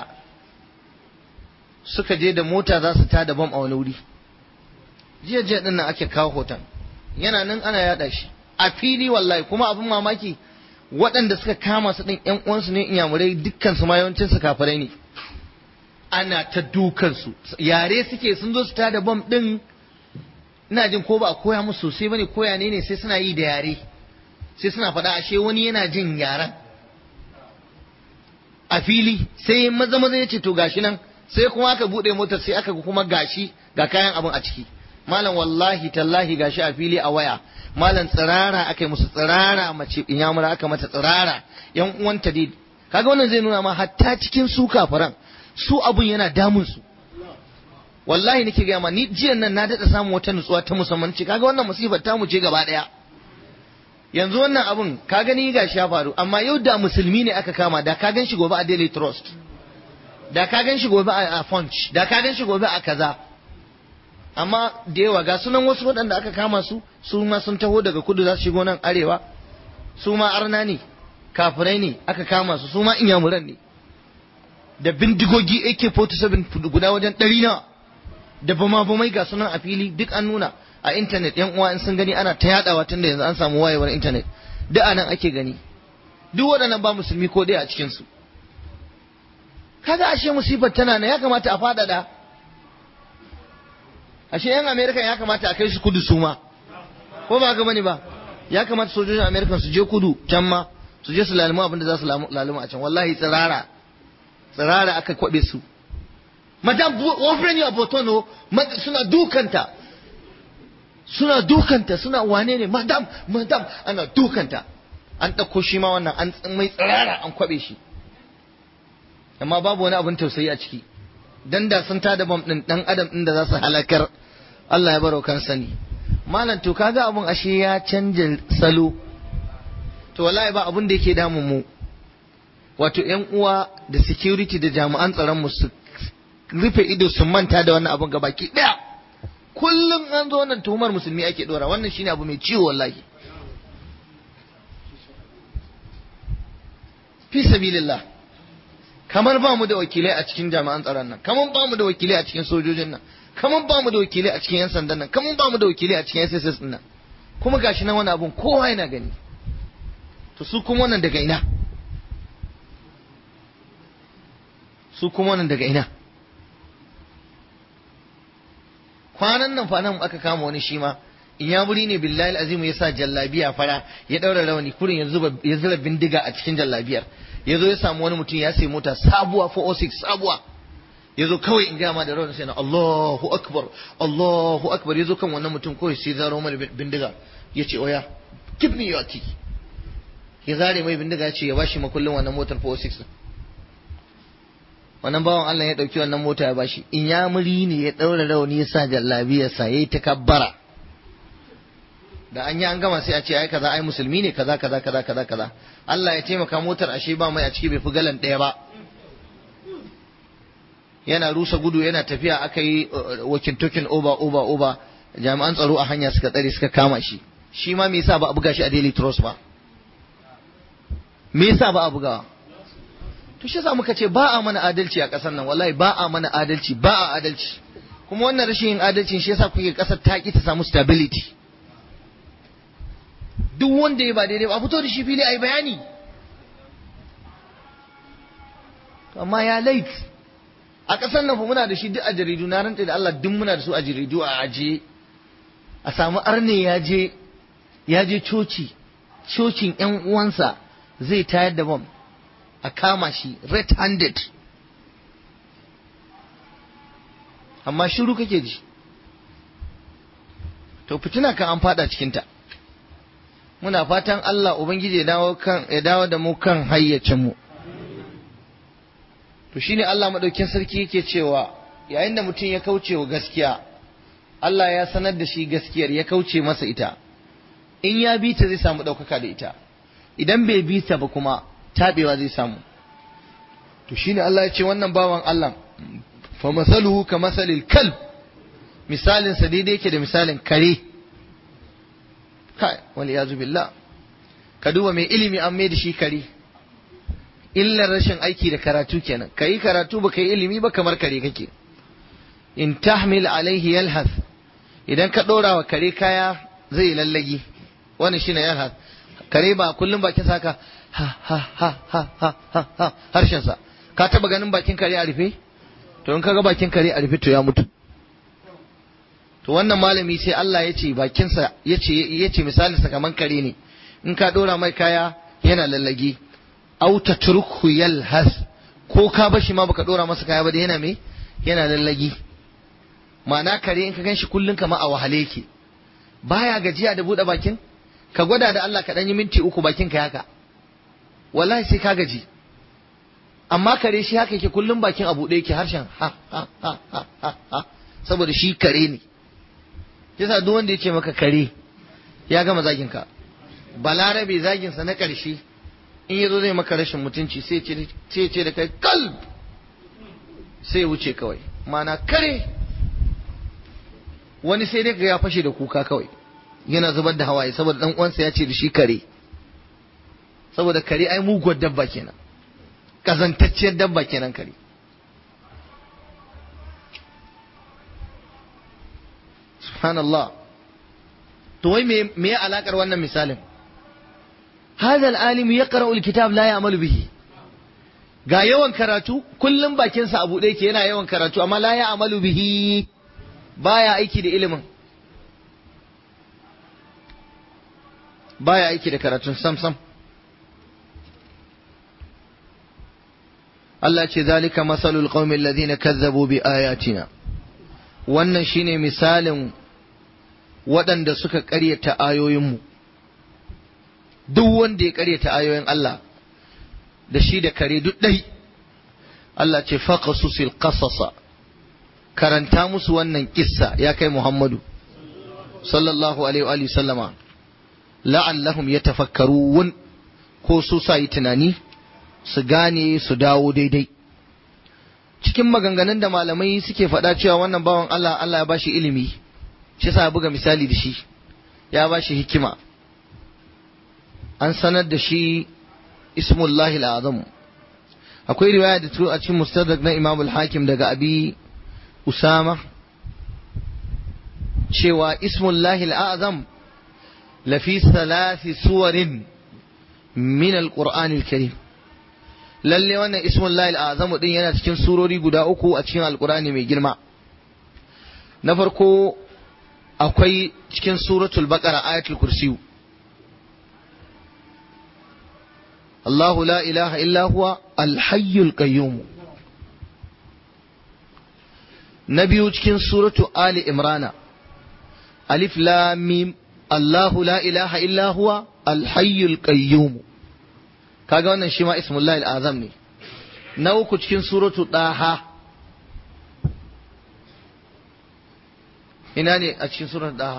suka je da mota za su tada bam a wani wuri jiya jiya din nan ake kawo hoton yana nan ana yada shi a fili wallahi kuma abin mamaki waɗanda suka kama su ɗin ƴan uwansu ne inyamurai dukkan su ma yawancin su kafirai ne ana ta dukan su yare suke sun zo su tada bam ɗin ina jin ko ba a koya musu sosai bane koya ne ne sai suna yi da yare sai suna faɗa ashe wani yana jin yaren a fili sai maza maza ya ce to gashi nan sai kuma aka buɗe motar sai aka kuma gashi ga kayan abin a ciki malam wallahi tallahi gashi a fili a waya malam tsirara aka yi musu tsirara mace inyamura aka mata tsirara yan uwanta dai kaga wannan zai nuna ma hatta cikin su kafiran su abun yana damun su wallahi nake gaya ma ni jiyan nan na daɗa samun wata nutsuwa ta musamman ce kaga wannan musibar ta mu ce gaba ɗaya yanzu wannan abun ka gani gashi ya faru amma yau da musulmi ne aka kama da ka gan shi gobe a daily trust da ka gan shi gobe a punch da ka gan shi gobe a kaza amma da yawa ga sunan wasu waɗanda aka kama su su ma sun taho daga kudu za su shigo nan arewa su ma arna ne kafirai ne aka kama su su ma inyamuran ne da bindigogi AK47 guda wajen ɗari na da bama bamai ga sunan a fili duk an nuna a intanet yan uwa in sun gani ana ta yadawa tun da yanzu an samu wayewar intanet duk anan ake gani duk waɗannan ba musulmi ko dai a cikin su kaga ashe musibar tana na ya kamata a faɗaɗa ashe yan amerika ya kamata a kai su kudu su ma ko ba ga bane ba ya kamata sojojin amerika su je kudu can ma su je su lalima abin da za su lalima a can wallahi tsirara tsirara aka kwabe su madam offering your botono suna dukanta suna dukanta suna wane ne madam madam ana dukanta an ɗauko shi ma wannan an mai tsirara an kwabe shi amma babu wani abin tausayi a ciki dan da sun tada bam din dan adam din da za su halakar Allah ya baro kan sani malam to kaga abun ashe ya canja salo to wallahi ba abun da yake damun mu wato yan uwa da security da jami'an tsaron mu su rufe ido su manta da wannan abun gabaki daya kullum an zo nan tuhumar musulmi ake dora wannan shine abu mai ciwo wallahi fi sabilillah kamar ba mu da wakilai a cikin jami'an tsaron nan kamar ba mu da wakilai a cikin sojojin nan kamar ba mu da wakilai a cikin yan sandan nan kamar ba mu da wakilai a cikin SSS din nan kuma gashi nan wani abun kowa yana gani to su kuma wannan daga ina su kuma wannan daga ina kwanan nan fa nan aka kama wani shi ma in ya buri ne billahi azimu ya sa jallabiya fara ya daura rawani kurin ya zura bindiga a cikin jallabiyar ya zo ya samu wani mutum ya sai mota sabuwa 406 sabuwa ya zo kawai in gama da rawani sai na Allahu akbar Allahu akbar ya zo kan wannan mutum kawai sai zaro mana bindiga ya ce oya give me your key ya zare mai bindiga ya ce ya bashi makullin wannan motar 406 wannan bawan Allah ya dauki wannan mota ya bashi in ya muri ne ya daura rawani ya sa jallabiyarsa yayi takabbara da an yi an gama sai a ce ai kaza ai musulmi ne kaza kaza kaza kaza kaza Allah ya taimaka motar ashe ba mai a ciki bai fi galan ɗaya ba yana rusa gudu yana tafiya aka yi wakin tokin oba oba oba jami'an tsaro a hanya suka tsare suka kama shi shi ma me yasa ba a buga shi a daily trust ba me yasa ba a bugawa to shi yasa muka ce ba a mana adalci a ƙasar nan wallahi ba a mana adalci ba a adalci kuma wannan rashin yin adalcin shi yasa kuke ƙasar ta ki ta samu stability duk wanda ya ba daidai ba fito da shi fili a yi bayani amma ya lait a ƙasar nan fa muna da shi duk a jaridu na rantsa da Allah duk muna da su a jaridu a aje a samu arne ya je ya je coci cocin yan uwansa zai tayar da bom a kama shi red handed amma shiru kake ji to fitina kan an fada cikinta muna fatan Allah ubangiji ya dawo kan ya dawo da mu kan hayyacin mu to shine Allah madaukin sarki yake cewa yayin da mutum ya kauce wa gaskiya Allah ya sanar da shi gaskiyar ya kauce masa ita in ya bi ta zai samu ɗaukaka da ita idan bai bi ta ba kuma taɓewa zai samu to shine Allah ya ce wannan bawan Allah fa masaluhu ka masalil kalb misalin sa daidai yake da misalin kare kai wal yazu billah ka duba mai ilimi an mai da shi kare illar rashin aiki da karatu kenan kai karatu ba kai ilimi ba kamar kare kake in tahmil alaihi yalhath idan ka ɗora wa kare kaya zai lallagi wani shine yalhath kare ba kullum bakin saka ha ha ha ha ha ha ha harshen sa ka taba ganin bakin kare a rufe to in kaga bakin kare a rufe to ya mutu to wannan malami sai Allah ya ce bakinsa ya ce ya ce misalin sa kaman kare ne in ka ɗora mai kaya yana lallagi au tatruku yalhath ko ka bashi ma baka ɗora masa kaya ba da yana me yana lallagi ma'ana kare in ka gan shi kullum kama a wahale yake baya gajiya da buɗe bakin ka gwada da Allah ka ɗan yi minti uku bakin ka haka wallahi sai ka gaji amma kare shi haka yake kullum bakin a buɗe yake harshen ha ha ha ha ha ha saboda shi kare ne yasa duk wanda ya ce maka kare ya gama zagin ka balarabe zagin sa na ƙarshe in yazo zai maka rashin mutunci sai ce ce da kai kalb sai ya wuce kawai mana kare wani sai dai ga ya fashe da kuka kawai yana zubar da hawaye saboda dan uwansa ya ce da shi kare saboda kare ai muguwar dabba kenan kazantacciyar dabba kenan kare subhanallah to wai me me alakar wannan misalin hadha al-alim yaqra'u al-kitab la ya'malu bihi ga yawan karatu kullum bakinsa a buɗe yake yana yawan karatu amma la ya'malu bihi baya aiki da ilimin baya aiki da karatun sam sam Allah ce zalika masalul qaumil ladina kazzabu bi ayatina wannan shine misalin waɗanda suka ƙaryata ayoyinmu duk wanda ya ƙaryata ayoyin Allah da shi da kare duk ɗai Allah ce faqasusil qasasa karanta musu wannan kissa ya kai Muhammadu sallallahu alaihi wa sallama la'allahum yatafakkarun ko su sa yi tunani su gane su dawo daidai cikin maganganun da malamai suke faɗa cewa wannan bawan Allah Allah ya bashi ilimi shi sa buga misali da shi ya bashi hikima an sanar da shi ismullahi al'azam akwai riwaya da a cikin mustadrak na Imam al-Hakim daga Abi Usama cewa ismullahi al'azam lafi salasi suwarin min al-Qur'an al-Karim lalle wannan ismullahi al'azam din yana cikin surori guda uku a cikin al-Qur'ani mai girma na farko akwai cikin suratul baqara ayatul kursiyu الله لا إله إلا هو الحي القيوم نبي cikin suratu Ali Imrana Alif Lam Mim Allahu la ilaha illa huwa al-hayyul qayyum kaga wannan shi ma ismullahi al-azam ne na uku cikin suratu Daha ina ne a cikin suratu Daha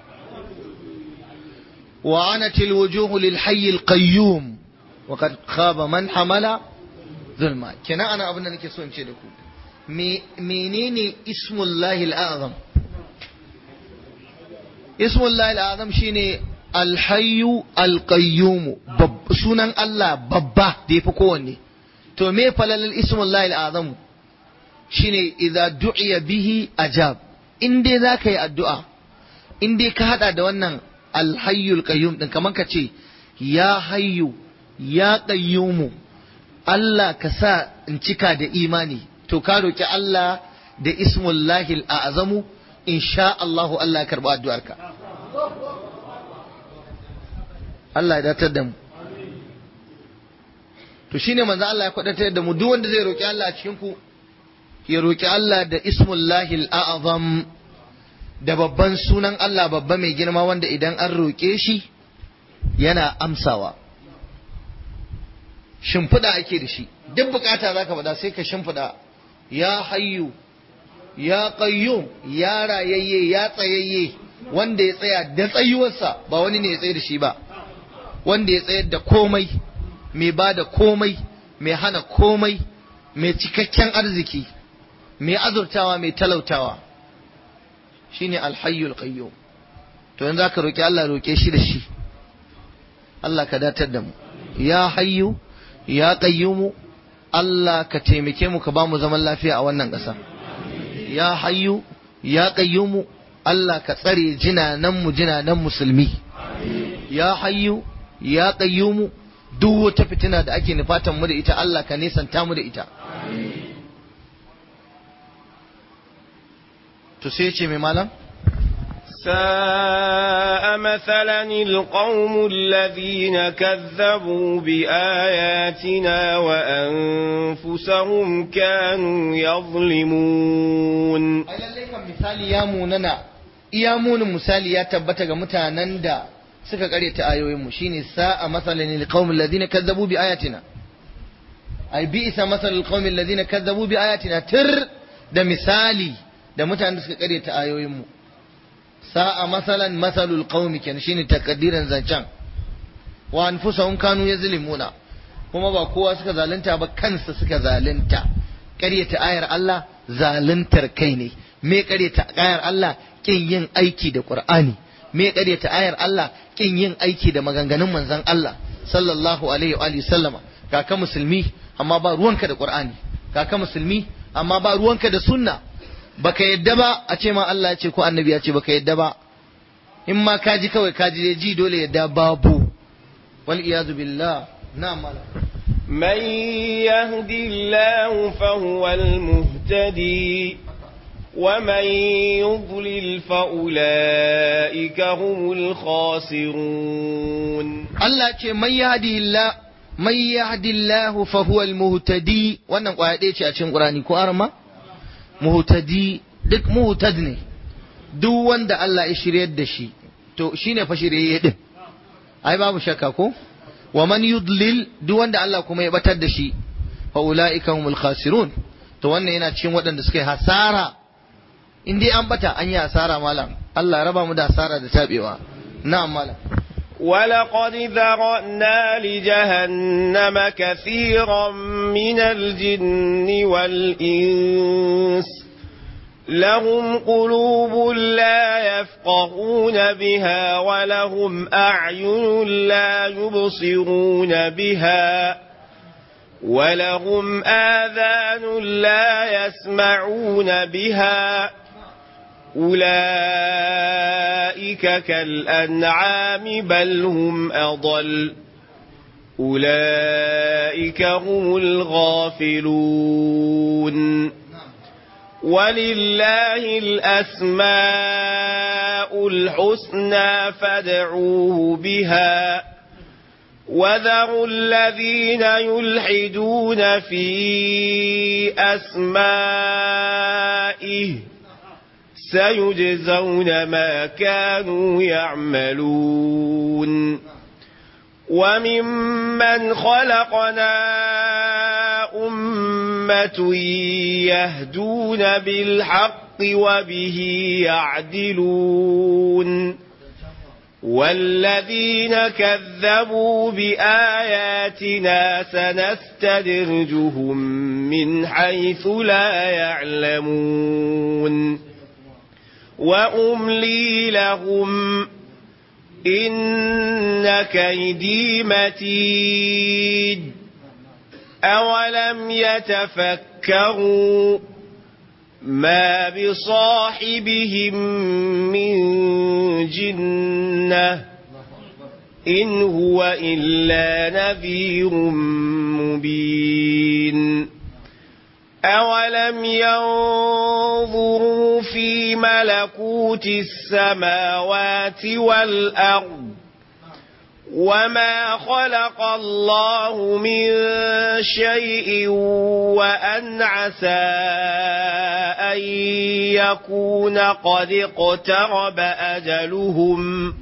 wa anatil wujuhu lil hayyil qayyum وقد خاب من حمل ظلما كنا انا abin da nake so in ce da ku menene ismullahi al'azam ismullahi al'azam shine alhayyu alqayyum sunan Allah babba da yafi kowanne to me falalal ismullahi al'azam shine idza du'iya bihi ajab in dai zaka yi addu'a in dai ka hada da wannan alhayyul qayyum din kaman ka ce ya hayyu ya ƙayyumu Allah ka sa in cika da imani to ka roƙi Allah da ismullahi al'azamu insha Allahu Allah ya karɓi addu'arka Allah ya datar da mu to shine manzo Allah ya kwadatar da mu duk wanda zai roƙi Allah a cikin ku ya roƙi Allah da ismullahi al'azam da babban sunan Allah babba mai girma wanda idan an roƙe shi yana amsawa shimfiɗa ake da shi duk bukata za ka faɗa sai ka shimfiɗa ya hayyu ya qayyum ya rayayye ya tsayayye wanda ya tsaya da tsayuwarsa ba wani ne ya tsaye da shi ba wanda ya tsayar da komai mai ba da komai mai hana komai mai cikakken arziki mai azurtawa mai talautawa shine alhayyul qayyum to yanzu aka roki Allah roke shi da shi Allah ka datar da mu ya hayyu ya qayyumu Allah ka taimake mu ka ba mu zaman lafiya a wannan ƙasa ya hayyu ya qayyumu Allah ka tsare jinanan mu jinanan musulmi ya hayyu ya qayyumu duk wata fitina da ake nufatan mu da ita Allah ka nesanta mu da ita to sai ce mai malam ساء مثلا القوم الذين كذبوا بآياتنا وأنفسهم كانوا يظلمون ai lallai kan misali ya munana iya munin misali ya tabbata ga mutanen da suka karyata ayoyinmu shine sa'a masalan lil qaumil ladina kazzabu bi ayatina ai bi isa masalan lil qaumil ladina kazzabu bi ayatina tir da misali da mutanen da suka karyata ayoyinmu sa'a masalan masalul qaumi kenan shine takaddiran zancan wa anfusahum kanu yazlimuna kuma ba kowa suka zalunta ba kansa suka zalunta ƙaryata ayar Allah zaluntar kai ne me ƙaryata ayar Allah kin yin aiki da Qur'ani me ƙaryata ayar Allah kin yin aiki da maganganun manzon Allah sallallahu alaihi wa alihi sallama kaka musulmi amma ba ruwanka da Qur'ani kaka musulmi amma ba ruwanka da sunna baka yadda ba a ce ma Allah ya ce ko annabi ya ce baka yadda ba in ma kaji kawai kaji ji dole yadda babu wal iyazu billah na'am malam من يهد الله فهو المهتدي ومن يضلل فأولئك هم الخاسرون Allah ce man yahdihillah man yahdillahu fa huwa al-muhtadi wannan kwaya ɗaya ce a cikin Qur'ani ko arma muhtadi duk muhtad ne duk wanda Allah ya shiryar da shi to shine fa shiryayye din ai babu shakka ko wa man yudlil duk wanda Allah kuma ya batar da shi fa ulaika humul khasirun to wannan yana cikin waɗanda suka yi hasara in dai an bata an yi hasara malam Allah ya raba mu da hasara da tabewa na'am malam ولقد ذرأنا لجهنم كثيرا من الجن والإنس لهم قلوب لا يفقهون بها ولهم أعين لا يبصرون بها ولهم آذان لا يسمعون بها أولئك كالأنعام بل هم أضل أولئك هم الغافلون ولله الأسماء الحسنى فادعوه بها وذروا الذين يلحدون في أسمائه سيجزون ما كانوا يعملون وممن خلقنا أمة يهدون بالحق وبه يعدلون والذين كذبوا بآياتنا سنستدرجهم من حيث لا يعلمون وأملي لهم إن كيدي متيد أولم يتفكروا ما بصاحبهم من جنة إن هو إلا نذير مبين أولم ينظروا في ملكوت السماوات والأرض وما خلق الله من شيء وأن عسى أن يكون قد اقترب أجلهم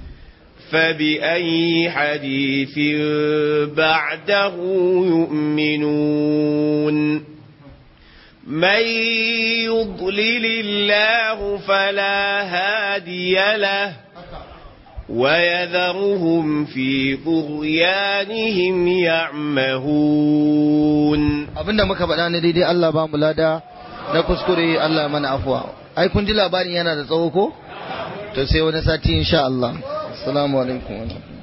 فبأي حديث بعده يؤمنون من يضلل الله فلا هادي له ويذرهم في طغيانهم يعمهون abinda muka faɗa ne daidai Allah ba mu lada na kuskure Allah mana afuwa ai kun ji labarin yana da tsawo ko to sai wani sati insha Allah assalamu alaikum